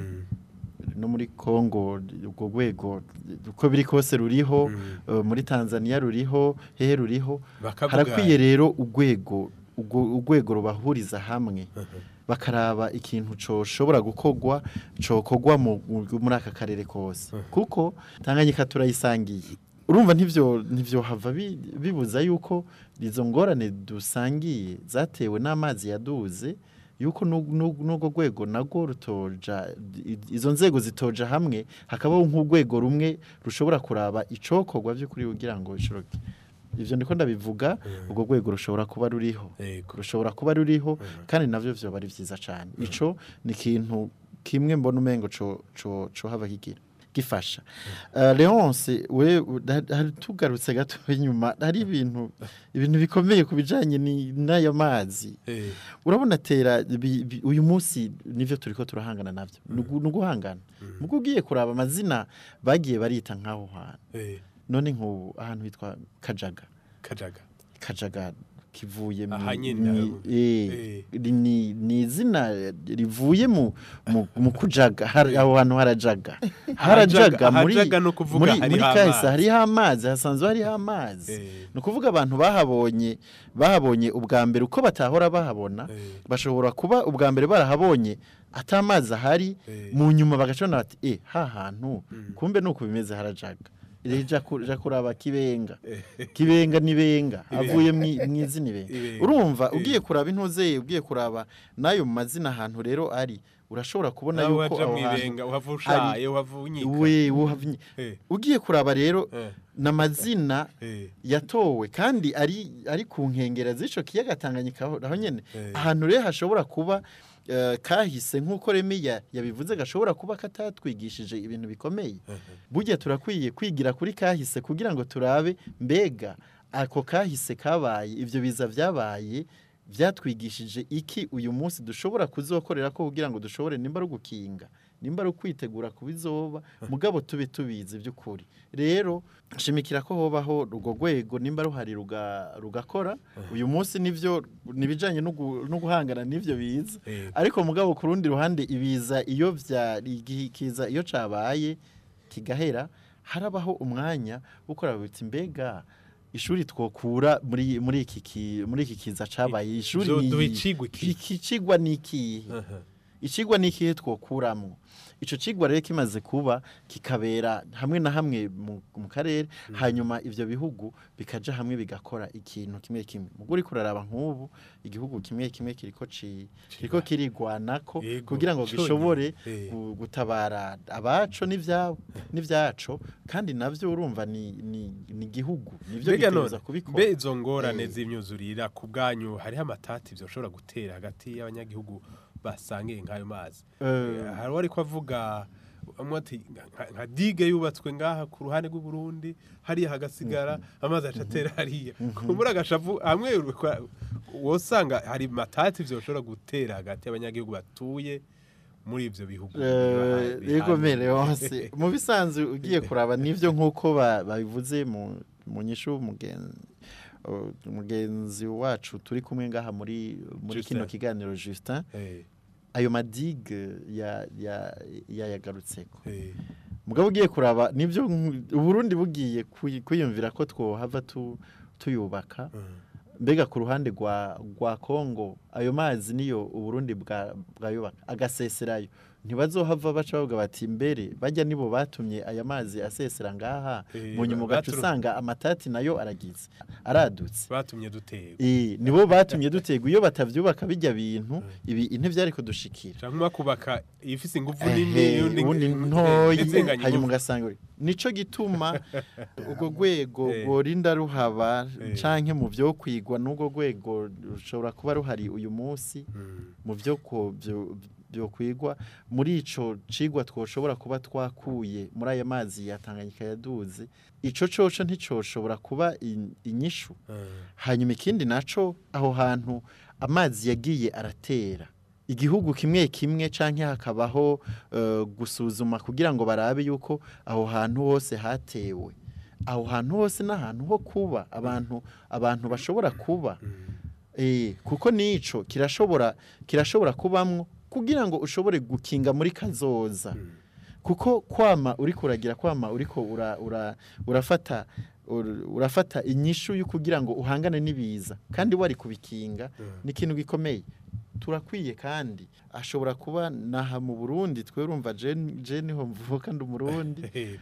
Speaker 3: no muri Kongo ubwo rwego uko biri kose ruriho muri Tanzania ruriho hehe ruriho harakwiye rero urwego urwego rubahuriza hamwe bakaraba ikintu coshobora gukogwa cokogwa muri aka karere kose kuko Tanganyika turayisangiye urumva ntivyo ntivyo hava bibuza yuko izo ngorane dusangiye zatewe n'amazi yaduze yuko n'ubwo rwego nago rutoja izo nzego zitoja hamwe hakabaho nk'urwego rumwe rushobora kuraba icokorwa by'ukuri kugira ngo bishoboke ivyo ndiko ndabivuga ubwo rwego rushobora kuba ruriho rushobora kuba ruriho kandi navyo vyo bari vyiza cyane ico ni ikintu kimwe mbona umengo co co co hava kigira gifasha uh, Leonce we hari tugarutse gato inyuma hari ibintu ibintu bikomeye kubijanye ni nayo mazi
Speaker 2: Eh.
Speaker 3: urabona tera bi- bi- uyu munsi nivyo turiko turahangana navyo mm. guhangana mugo ugiye kuraba amazina bagiye barita nkaho hantu
Speaker 2: Eh.
Speaker 3: none nk'ubu ahantu hitwa kajaga
Speaker 2: kajaga
Speaker 3: kajaga kivuye mu-
Speaker 2: Aha nyene,
Speaker 3: ni-
Speaker 2: aho.
Speaker 3: eh, ni ni izina rivuye mu mu- mu kujaga hari- aho hantu harajaga harajaga muri
Speaker 2: ahajaga ni ukuvuga
Speaker 3: muri
Speaker 2: hariho
Speaker 3: muri kahise
Speaker 2: amazi.
Speaker 3: hariho amazi hasanzwe hariho amazi ni ukuvuga abantu bahabonye bahabonye ubwa mbere uko batahora bahabona bashobora kuba ubwa mbere barahabonye atamazi ahari mu nyuma bagacana bati eh ha hantu kumbe nuko bimeze harajaga Reja ku- ja kuraba kibenga kibenga nibenga
Speaker 2: Ibenga.
Speaker 3: avuye mu izina ibenga
Speaker 2: Ibenga.
Speaker 3: urumva
Speaker 2: Eh.
Speaker 3: ugiye kuraba intuzeye ugiye kuraba nayo mu mazina ahantu rero ari urashobora kubona
Speaker 2: Nawe
Speaker 3: yuko
Speaker 2: waja
Speaker 3: aho
Speaker 2: mwibenga,
Speaker 3: hantu
Speaker 2: uhava
Speaker 3: ari-
Speaker 2: ushaye, uhava unyika.
Speaker 3: we uhava unyi-
Speaker 2: Eh.
Speaker 3: ugiye kuraba rero n'amazina
Speaker 2: Eh.
Speaker 3: yatowe kandi ari ari ku nkengera z'ico kiyaga Tanganyika aho aho nyene
Speaker 2: Eh.
Speaker 3: ahantu rero hashobora kuba eh, kahise nk'uko Remiya yabivuze gashobora kuba katatwigishije ibintu bikomeye burya turakwiye kwigira kuri kahise kugira ngo turabe mbega ako kahise kabaye ibyo biza byabaye byatwigishije iki uyu munsi dushobora kuzokorera ko kugira ngo dushobore nimba ari ugukinga nimba ari ukwitegura ku bizoba mugabo tube tubizi by'ukuri rero shimikira ko hobaho urwo rwego nimba ruhari ruga- rugakora uyu munsi nivyo nibijanye no gu- no guhangana n'ivyo biza
Speaker 2: Eh.
Speaker 3: ariko mugabo ku rundi ruhande ibiza iyo vyari kiza iyo cabaye kigahera harabaho umwanya wo kuraba biti mbega ishuri twokura muri muri iki ki- muri iki kiza cabaye ishuri
Speaker 2: Vyo
Speaker 3: ni
Speaker 2: duha
Speaker 3: iyi.
Speaker 2: icigwa iki?
Speaker 3: iki cigwa ni ikihe icigwa ni ikihe twokuramwo ico cigwa rero kimaze kuba kikabera hamwe na hamwe mu, mu karere hanyuma ivyo bihugu bikaja hamwe bigakora ikintu kimwe kimwe mugo uriko uraraba nk'ubu igihugu kimwe kimwe kiriko ci kiriko kirigwanako
Speaker 2: Yego,
Speaker 3: kugira ngo
Speaker 2: conyene.
Speaker 3: gishobore
Speaker 2: Eh.
Speaker 3: gu- gutabara abaco n'ivyabo n'ivyaco kandi navyo urumva ni ni ni igihugu nivyo
Speaker 2: mbega none
Speaker 3: bitegerezwa kubikora
Speaker 2: mbe izo ngorane
Speaker 3: Eh.
Speaker 2: z'imyuzurira ku bwanyu hariho amatati byoshobora gutera hagati y'abanyagihugu basangiye nk'ayo mazi
Speaker 3: Eh.
Speaker 2: Eh, hari uwari ko avuga amwe ati nka- nka dige yubatswe ngaha ku ruhande rw'u Burundi hariya hagasigara amazi aca atera hariya kumbura agashavu hamwe urukwa- wosanga hari matati vyoshobora gutera hagati y'abanyagihugu batuye muri ivyo bihugu
Speaker 3: Eh,
Speaker 2: biha-
Speaker 3: yego
Speaker 2: bihana.
Speaker 3: mere hose mu bisanzwe ugiye kuraba nivyo nkuko ba- babivuze mu mu nyishu mugenzi mugenzi wacu turi kumwe ngaha muri muri
Speaker 2: Justin.
Speaker 3: kino kiganiro Justin
Speaker 2: Eh.
Speaker 3: ayo madigue ya ya yayagarutseko
Speaker 2: Eh.
Speaker 3: mugabo ugiye kuraba nivyo nku- uburundi bugiye kuyi- kwiyumvira ko twohava tu, tuyubaka mbega ku ruhande rwa rwa Kongo ayo mazi niyo uburundi bwa bwayubaka agaseserayo ntibazohava baca bavuga bati mbere bajya nibo batumye aya mazi asesera ngaha
Speaker 2: Eh,
Speaker 3: mu nyuma ugaca
Speaker 2: baturu-
Speaker 3: usanga amatati nayo aragize aradutse
Speaker 2: batumye dutera
Speaker 3: Eh, nibo batumye dutegwa iyo batavyubaka bijya bintu ibi ntivyari kudushikira
Speaker 2: canke kubaka ifise inguvu
Speaker 3: Ehe,
Speaker 2: nini yundi
Speaker 3: ubundi
Speaker 2: ngi-
Speaker 3: ntoyi
Speaker 2: izinganya
Speaker 3: hanyuma
Speaker 2: inguvu.
Speaker 3: ugasanga uri- nico gituma ubwo rwego rworinda ruhaba
Speaker 2: Eh.
Speaker 3: canke mu vyo kwigwa n'ubwo rwego rushobora kuba ruhari uyu munsi mu vyo ko vyo byo kwigwa muri ico cigwa twoshobora kuba twakuye muri aya mazi ya Tanganyika yaduze ico coco nticoshobora kuba in- inyishu hanyuma ikindi naco aho hantu amazi yagiye aratera igihugu kimwe kimwe canke hakabaho eh, gusuzuma kugira ngo barabe yuko aho hantu hose hatewe aho hantu hose n'ahantu ho kuba abantu abantu bashobora kuba eh kuko nico kirashobora kirashobora kubamwo kugira ngo ushobore gukinga muri kazoza kuko kwama uri kuragira kwama uriko ura, ura, urafata ur- urafata inyishu yo kugira ngo uhangane n'ibiza kandi wari kubikinga ni ikintu gikomeye turakwiye kandi ashobora kuba naha mu Burundi twe urumva je je niho mvuka ndi umurundi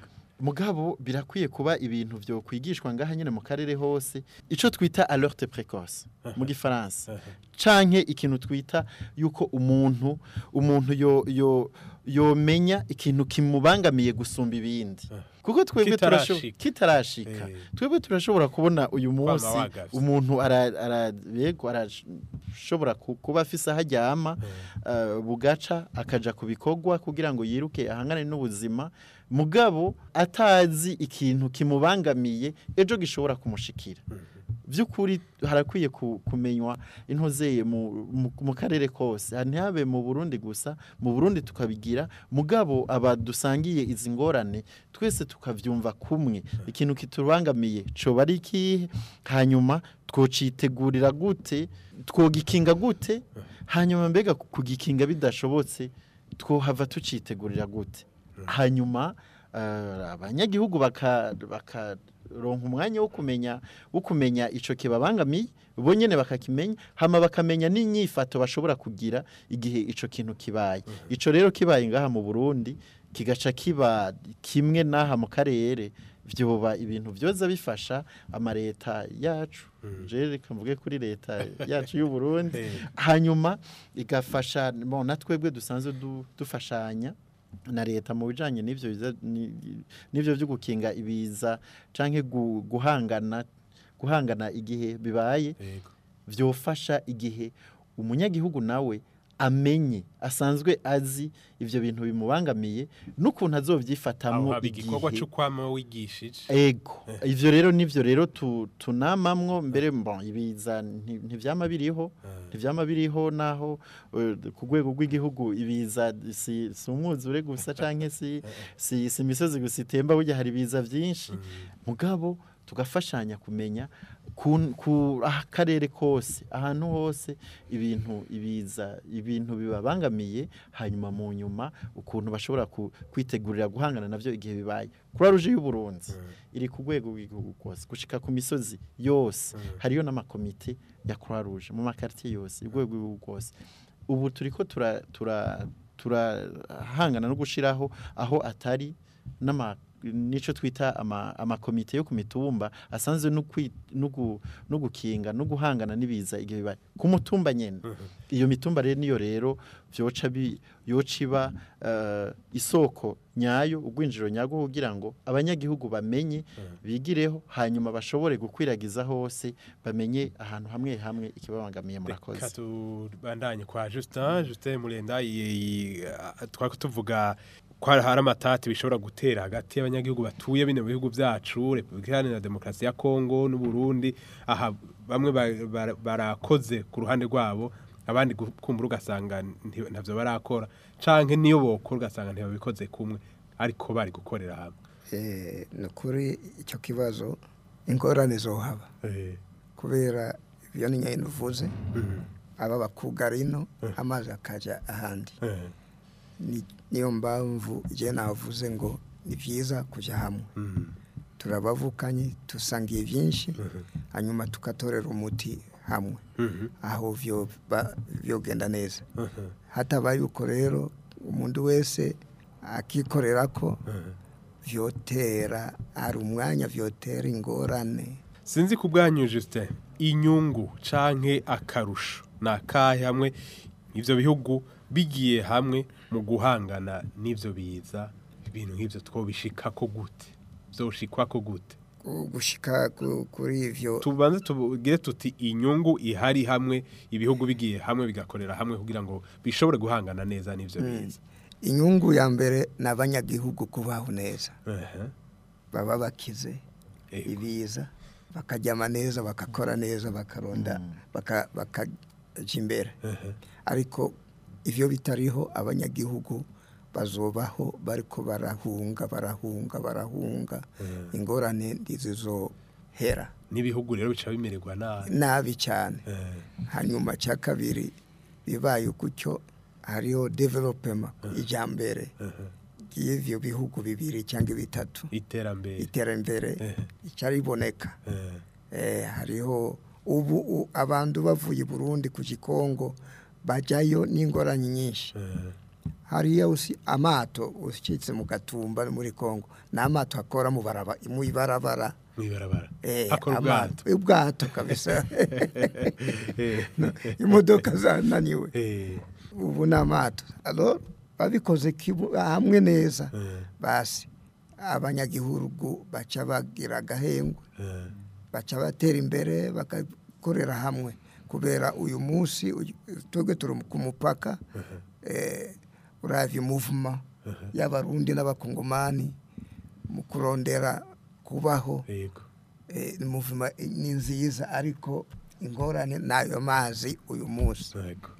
Speaker 3: mugabo birakwiye kuba ibintu byo kwigishwa ngaha nyine mu karere hose ico twita alerte précoce mu gifaransa canke ikintu twita yuko umuntu umuntu yo yo yomenya ikintu kimubangamiye gusumba ibindi kuko twebwe turashobora
Speaker 2: Kitarashika.
Speaker 3: kitarashika twebwe turashobora kubona uyu munsi
Speaker 2: wagavye.
Speaker 3: umuntu ara- ara- yego arashobora ku- kuba afise aho aryama eh, bugaca akaja ku bikorwa kugira ngo yiruke ahangane n'ubuzima mugabo atazi ikintu kimubangamiye ejo gishobora kumushikira by'ukuri harakwiye ku- kumenywa intozeye mu, mu, mu karere kose ntihabe mu Burundi gusa mu Burundi tukabigira mugabo abadusangiye izi ngorane twese tukavyumva kumwe ikintu kitubangamiye coba ari ikihe hanyuma twocitegurira gute twogikinga gute hanyuma mbega kugikinga bidashobotse twohava tucitegurira gute hanyuma eh, abanyagihugu baka bakaronka umwanya wo kumenya wo kumenya ico kibabangamiye bo nyene bakakimenya hama bakamenya n'inyifato bashobora kugira igihe ico kintu kibaye ico rero kibaye ngaha mu Burundi kigaca kiba kimwe naha mu karere vyoba ibintu vyoza bifasha amareta yacu je reka mvuge kuri leta yacu y'u Burundi hanyuma igafasha bon natwebwe dusanzwe du- dufashanya na leta mu bijanye n'ivyo biza- ni- n'ivyo byo gukinga ibiza canke gu- guhangana guhangana igihe bibaye vyofasha igihe umunyagihugu nawe amenye asanzwe azi ivyo bintu bimubangamiye n'ukuntu
Speaker 2: aho
Speaker 3: azovyifatamwo
Speaker 2: haba igikorwa
Speaker 3: igihe
Speaker 2: cyo kwama wigishije
Speaker 3: ego ivyo rero nivyo rero tu, tunamamwo mbere bon ibiza nti- ntivyama biriho ntivyama biriho naho eh, ku rwego rw'igihugu ibiza si, si umwuzure gusa canke si, si, si imisozi gusa itemba burya hari ibiza vyinshi mugabo tugafashanya kumenya ku, ku akarere kose ahantu hose ibintu ibiza ibintu bibabangamiye hanyuma mu nyuma ukuntu bashobora ku, kwitegurira guhangana navyo igihe bibaye kuri ruje y'u Burundi iri ku rwego rw'igihugu kose gushika ku misozi yose hariyo n'amakomite ya Croix Rouge mu makartier yose urwego rw'igihugu kose ubu turiko tura tura turahangana no gushiraho aho atari n'ama nico twita ama amakomite yo ku mitumba asanzwe no kwi- no gu- no gukinga no guhangana nibiza igihe bibaye ku mutumba nyene iyo mitumba rero niyo rero vyoca bi yociba uh, isoko nyayo ugwinjiro nyago kugira ngo abanyagihugu bamenye bigireho hanyuma bashobore gukwiragiza hose bamenye ahantu hamwe hamwe ikibabangamiye murakoze
Speaker 2: Reka tubandanye kwa Justin Justin Murenda twako tuvuga ko hari hari amatati bishobora gutera hagati y'abanyagihugu batuye bino bihugu byacu Repubulika Iharanira Demokarasi ya Kongo n'u Burundi aha bamwe ba- ba- barakoze ku ruhande rwabo abandi gu- kumbura ugasanga nti- ntavyo barakora canke niyo bokora ugasanga ntibabikoze kumwe ariko bari gukorera hamwe
Speaker 4: Eh, ni ukuri icyo kibazo ingorane zohaba kubera ibyo ni nyine uvuze aba bakugara ino amazi akajya ahandi Ni- niyo mpamvu igihe navuze ngo ni byiza kujya hamwe turabavukanye dusangiye byinshi hanyuma tugatorera umuti hamwe aho byo ba- byogenda neza hatabaye uko rero umuntu wese akikorera ko vyotera ari umwanya vyotera ingorane
Speaker 2: sinzi ku bwanyu Justin inyungu canke akarusho nakahe hamwe ivyo bihugu bigiye hamwe mu guhangana n'ivyo biza ibintu nk'ivyo twobishikako gute vyoshikwa gute
Speaker 4: Gu- gushika ku- kuri ivyo
Speaker 2: tubanze tubwire tuti inyungu ihari hamwe ibihugu bigiye hamwe bigakorera hamwe kugira ngo bishobore guhangana neza n'ivyo
Speaker 4: Mm.
Speaker 2: biza
Speaker 4: inyungu ya mbere ni abanyagihugu kubaho neza
Speaker 2: Ehe.
Speaker 4: baba bakize ibiza bakaryama neza bagakora neza bakaronda baka- bakaja imbere ariko ivyo bitariho abanyagihugu bazobaho bariko barahunga barahunga barahunga ingorane ndizizohera
Speaker 2: n'ibihugu rero bica bimererwa nabi
Speaker 4: nabi cyane hanyuma cya kabiri bibaye gutyo hariho development ijyambere y'ivyo bihugu bibiri cyangwa bitatu
Speaker 2: iterambere
Speaker 4: iterambere icariboneka eh, hariho ubu u- abantu bavuye i Burundi ku Gikongo bajayo n'ingorane nyinshi hariya usi amato ushyitse mu gatumba muri Kongo n'amato akora mu baraba mu ibarabara
Speaker 2: mwibarabara
Speaker 4: eh,
Speaker 2: akora
Speaker 4: amato
Speaker 2: ubwato
Speaker 4: ubwato kabisa
Speaker 2: Eh.
Speaker 4: imodoka zananiwe
Speaker 2: Eh.
Speaker 4: ubu ni amato alors babikoze kibu- hamwe neza basi abanyagihugu baca bagira agahengwe baca batera imbere bagakorera hamwe kubera uyu munsi uyu- twebwe turi ku mupaka eh, uravye muvuma y'abarundi n'abakongomani mu kurondera kubaho eh, ni muvuma ni nziza ariko ingorane n'ayo mazi uyu munsi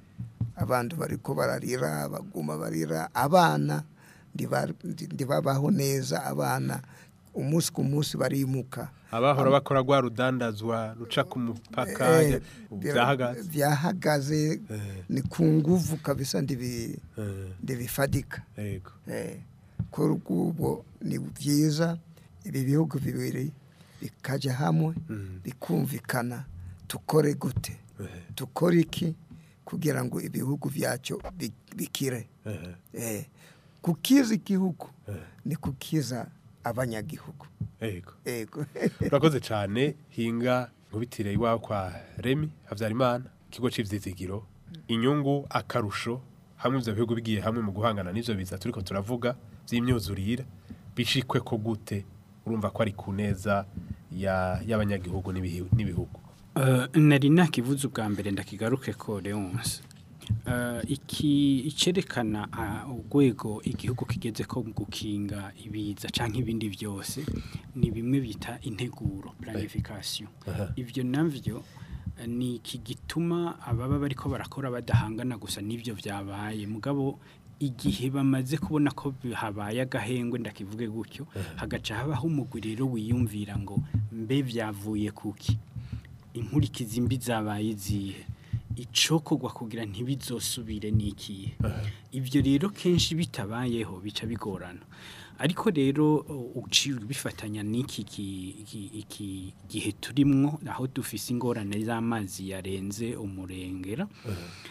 Speaker 4: abantu bariko bararira baguma barira abana ndiba- ndi- ndibabaho neza abana umunsi ku munsi barimuka
Speaker 2: abahora bakora rwa rudandazwa ruca ku mupaka
Speaker 4: Eh,
Speaker 2: ubu
Speaker 4: bira-
Speaker 2: byahagaze
Speaker 4: byahagaze ni ku nguvu kabisa ndibi
Speaker 2: Eh.
Speaker 4: ndibifadika
Speaker 2: Yego.
Speaker 4: Eh, kuri ubwo ni byiza ibi bihugu bibiri bikajya hamwe bikumvikana tukore gute tukore iki kugira ngo ibihugu byacu bi- bikire Eh, kukiza igihugu ni kukiza abanyagihugu
Speaker 2: Yego.
Speaker 4: Yego.
Speaker 2: urakoze cyane hinga nkubitire iwawe kwa remi habyarimana ikigo cy'ibyizigiro inyungu akarusho hamwe ibyo bihugu bigiye hamwe mu guhangana n'ibyo biza turiko turavuga by'imyuzurire bishikwe ko gute urumva ko ari ku neza ya- y'abanyagihugu n'ibihi- n'ibihugu
Speaker 5: Eh, nari nakivuze ubwa mbere ndakigaruke ko Leonce Eh, iki icerekana ah, urwego igihugu kigeze ko mu gukinga ibiza canke ibindi byose ni bimwe bita integuro planification
Speaker 19: Aha.
Speaker 5: ivyo navyo eh, ni iki gituma ababa bariko barakora badahangana gusa n'ivyo vyabaye mugabo igihe bamaze kubona ko habaye agahengwe ndakivuge gutyo hagaca habaho umugwi rero wiyumvira ngo mbe vyavuye kuki inkurikizi mbi zabaye izihe icokorwa kugira ntibizosubire n'ikihe ibyo rero kenshi bitabayeho bica bigorana ariko rero uh, uciye bifatanya n'iki ki- ki- iki gihe turimwo aho dufise ingorane z'amazi yarenze umurengera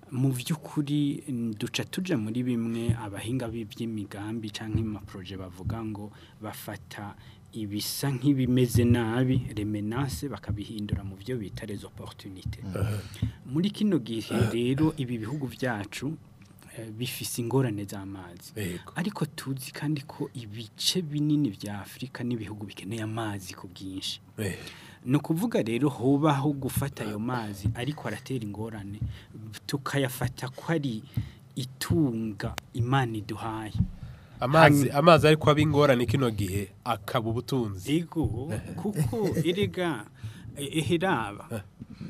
Speaker 5: mu by'ukuri mm, duca tuja muri bimwe abahinga b'iby'imigambi cyangwa amaproje bavuga ngo bafata ibisa nk'ibimeze nabi remenance bakabihindura mu byo bita les opportunités muri kino gihe rero ibi bihugu byacu eh, bifise ingorane z'amazi ariko tuzi kandi ko ibice binini vya Afrika n'ibihugu bikeneye amazi ku bwinshi ni ukuvuga rero hobaho gufata ayo mazi ariko aratera ingorane tukayafata ko ari itunga imana iduhaye
Speaker 2: amazi amazi ariko aba ingorane kino gihe akaba ubutunzi
Speaker 5: ego kuko erega eheraba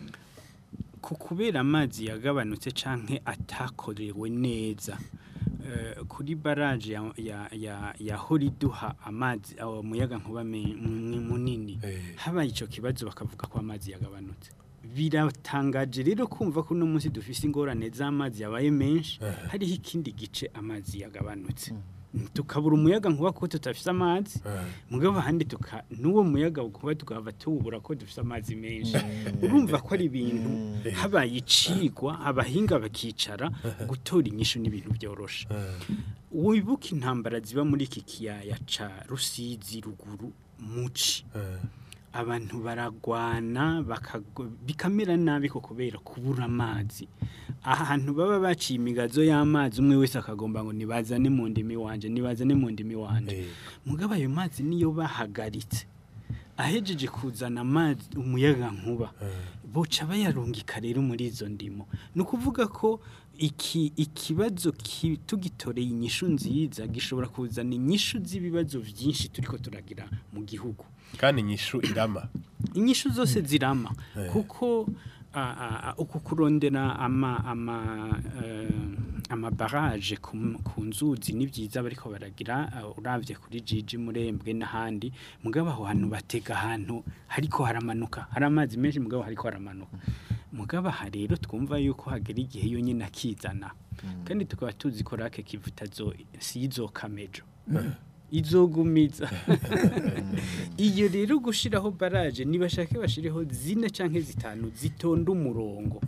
Speaker 5: ku kubera amazi yagabanutse canke atakorewe neza eh, kuri baraje ya, ya, ya, ya horiduha amazi awo muyaga nkuba me- mu- munini habaye ico kibazo bakavuga ko amazi yagabanutse biratangaje rero kumva ko uno munsi dufise ingorane z'amazi yabaye menshi hariho ikindi gice amazi yagabanutse tukabura umuyaga nkuba ko tutafise amazi mugabo ahandi tuka n'uwo muyaga kuba tukava tuwubura ko dufise amazi menshi urumva ko ari ibintu habaye icigwa abahinga bakicara gutora inyishu n'ibintu byoroshe wibuka intambara ziba muri iki kiyaya ca rusizi ruguru muci abantu baragwana bakago- bikamera nabi ko kubera kubura amazi ahantu baba baciye imigazo y'amazi umwe wese akagomba ngo nibazane mu ndimi wanje nibazane mu ndimi wanje mugabo ayo mazi niyo bahagaritse ahejeje kuzana amazi umuyaga nkuba boca bayarungika rero muri izo ndimo ni ukuvuga ko iki ikibazo ki- tugitoreye inyishu nziza gishobora kuzana inyishu z'ibibazo byinshi turiko turagira mu gihugu
Speaker 2: kandi inyishu irama
Speaker 5: inyishu zose zirama
Speaker 2: Eh.
Speaker 5: kuko a- a- a- uku kurondera ama ama eh, amabaraje ku m- ku nzuzi ni byiza bariko baragira uh, uravye kuri jiji murembwe n'ahandi mugabo aho hantu batega ahantu hariko haramanuka hari amazi menshi mugabo hariko haramanuka mugabo aha rero twumva yuko hagera igihe yo nyine akizana kandi tukaba tuzi ko rake kivuta zo si izokamejo izogumiza iyo rero gushiraho baraje nibashake bashireho zine canke zitanu zitonda umurongo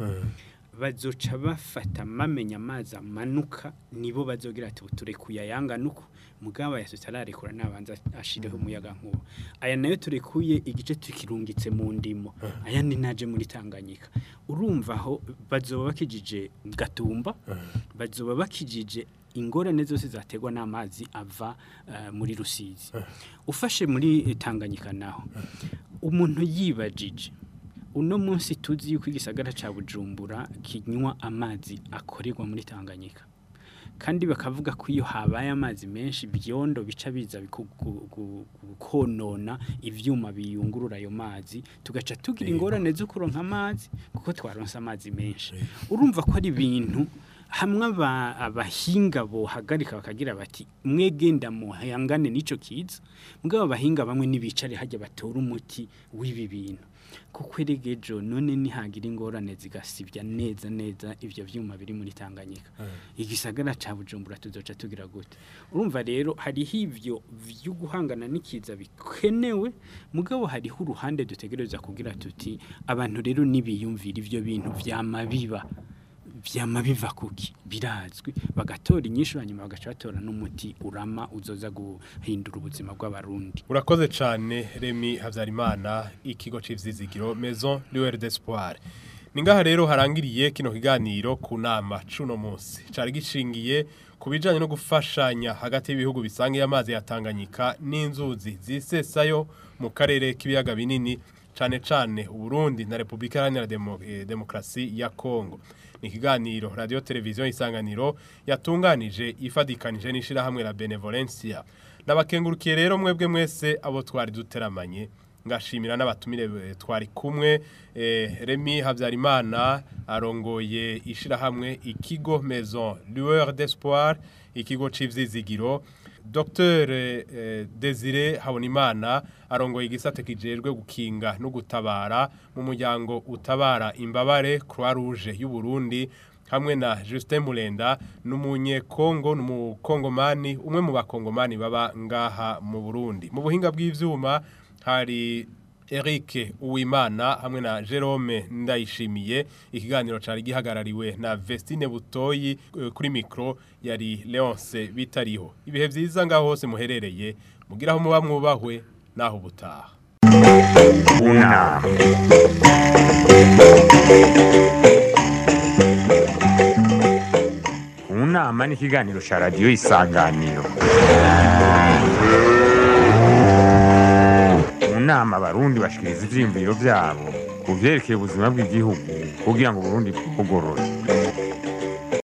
Speaker 5: bazoca bafata mamenya amazi amanuka nibo bazogira ati ture kuyayanga nuko mugabo yasutararekura nabanza ashireho umuyaga nkuba aya nayo turekuye igice tukirungitse mu ndimo aya ni naje muri Tanganyika urumva aho bazoba bakijije gatumba bazoba bakijije ingorane zose zategwa n'amazi ava eh, muri rusizi ufashe muri Tanganyika naho umuntu yibajije uno munsi tuzi yuko igisagara ca Bujumbura kinywa amazi akorerwa muri Tanganyika kandi bakavuga ko iyo habaye amazi menshi byondo bica biza biku- gu- gu- gu- konona ivyuma biyungurura ayo mazi tugaca tugira ingorane zo kuronka amazi kuko twaronse amazi menshi urumva ko ari ibintu hamwe aba- abahinga bohagarika bakagira bati mwegenda muhangane n'ico kiza mugabo abahinga bamwe nibicare hajya batora umuti w'ibi bintu kuko eregejo none nihagira ingorane zigasibya neza neza ivyo vyuma biri muri Tanganyika igisagara ca Bujumbura tuzoca tugira gute urumva rero hariho ivyo vyo guhangana n'ikiza bikenewe mugabo hariho uruhande dutegereza kugira tuti abantu rero nibiyumvira ivyo bintu vyama biba vyama biva kuki birazwi bagatora inyishu hanyuma bagaca batora n'umuti urama uzoza guhindura ubuzima bw'abarundi
Speaker 2: urakoze cyane remi habyarimana ikigo cy'ibyizigiro maison lueur d'espoir ni ngaha rero harangiriye kino kiganiro ku nama cuno munsi cyari gishingiye ku bijyanye no gufashanya hagati y'ibihugu bisangiye amazi ya Tanganyika n'inzuzi zisesayo mu karere k'ibiyaga binini cyane cyane uburundi na repubulika iharanira Demo- eh, demokarasi ya kongo ni ikiganiro radiyo televiziyo isanganiro yatunganije ifadikanije n'ishyirahamwe la benevolencia nabakengurukiye rero mwebwe mwese abo twari duteramanye ngashimira n'abatumire eh, twari kumwe eh, Remy Habyarimana arongoye ishirahamwe ikigo Maison Lueur d'Espoir ikigo c'ivyizigiro Dr eh, Desire Habonimana arongoye igisate kijejwe gukinga no gutabara mu muryango utabara imbabare Croix Rouge y'u Burundi hamwe na Justin Mulenda n'umunyekongo n'umukongomani umwe mu bakongomani baba ngaha mu Burundi mu buhinga bw'ivyuma hari Eric Uwimana hamwe na Jerome Ndayishimiye ikiganiro cari gihagarariwe na Vestine Butoyi eh, kuri micro yari Leonce bitariho ibihe vyiza ngaho hose muherereye mugiraho muba mwubahwe naho butaha
Speaker 1: Una. Unama ni ikiganiro cya radiyo isanganiro mu nama abarundi bashikiriza ivyiyumviro vyabo ku vyerekeye ubuzima bw'igihugu kugira ngo uburundi bugorore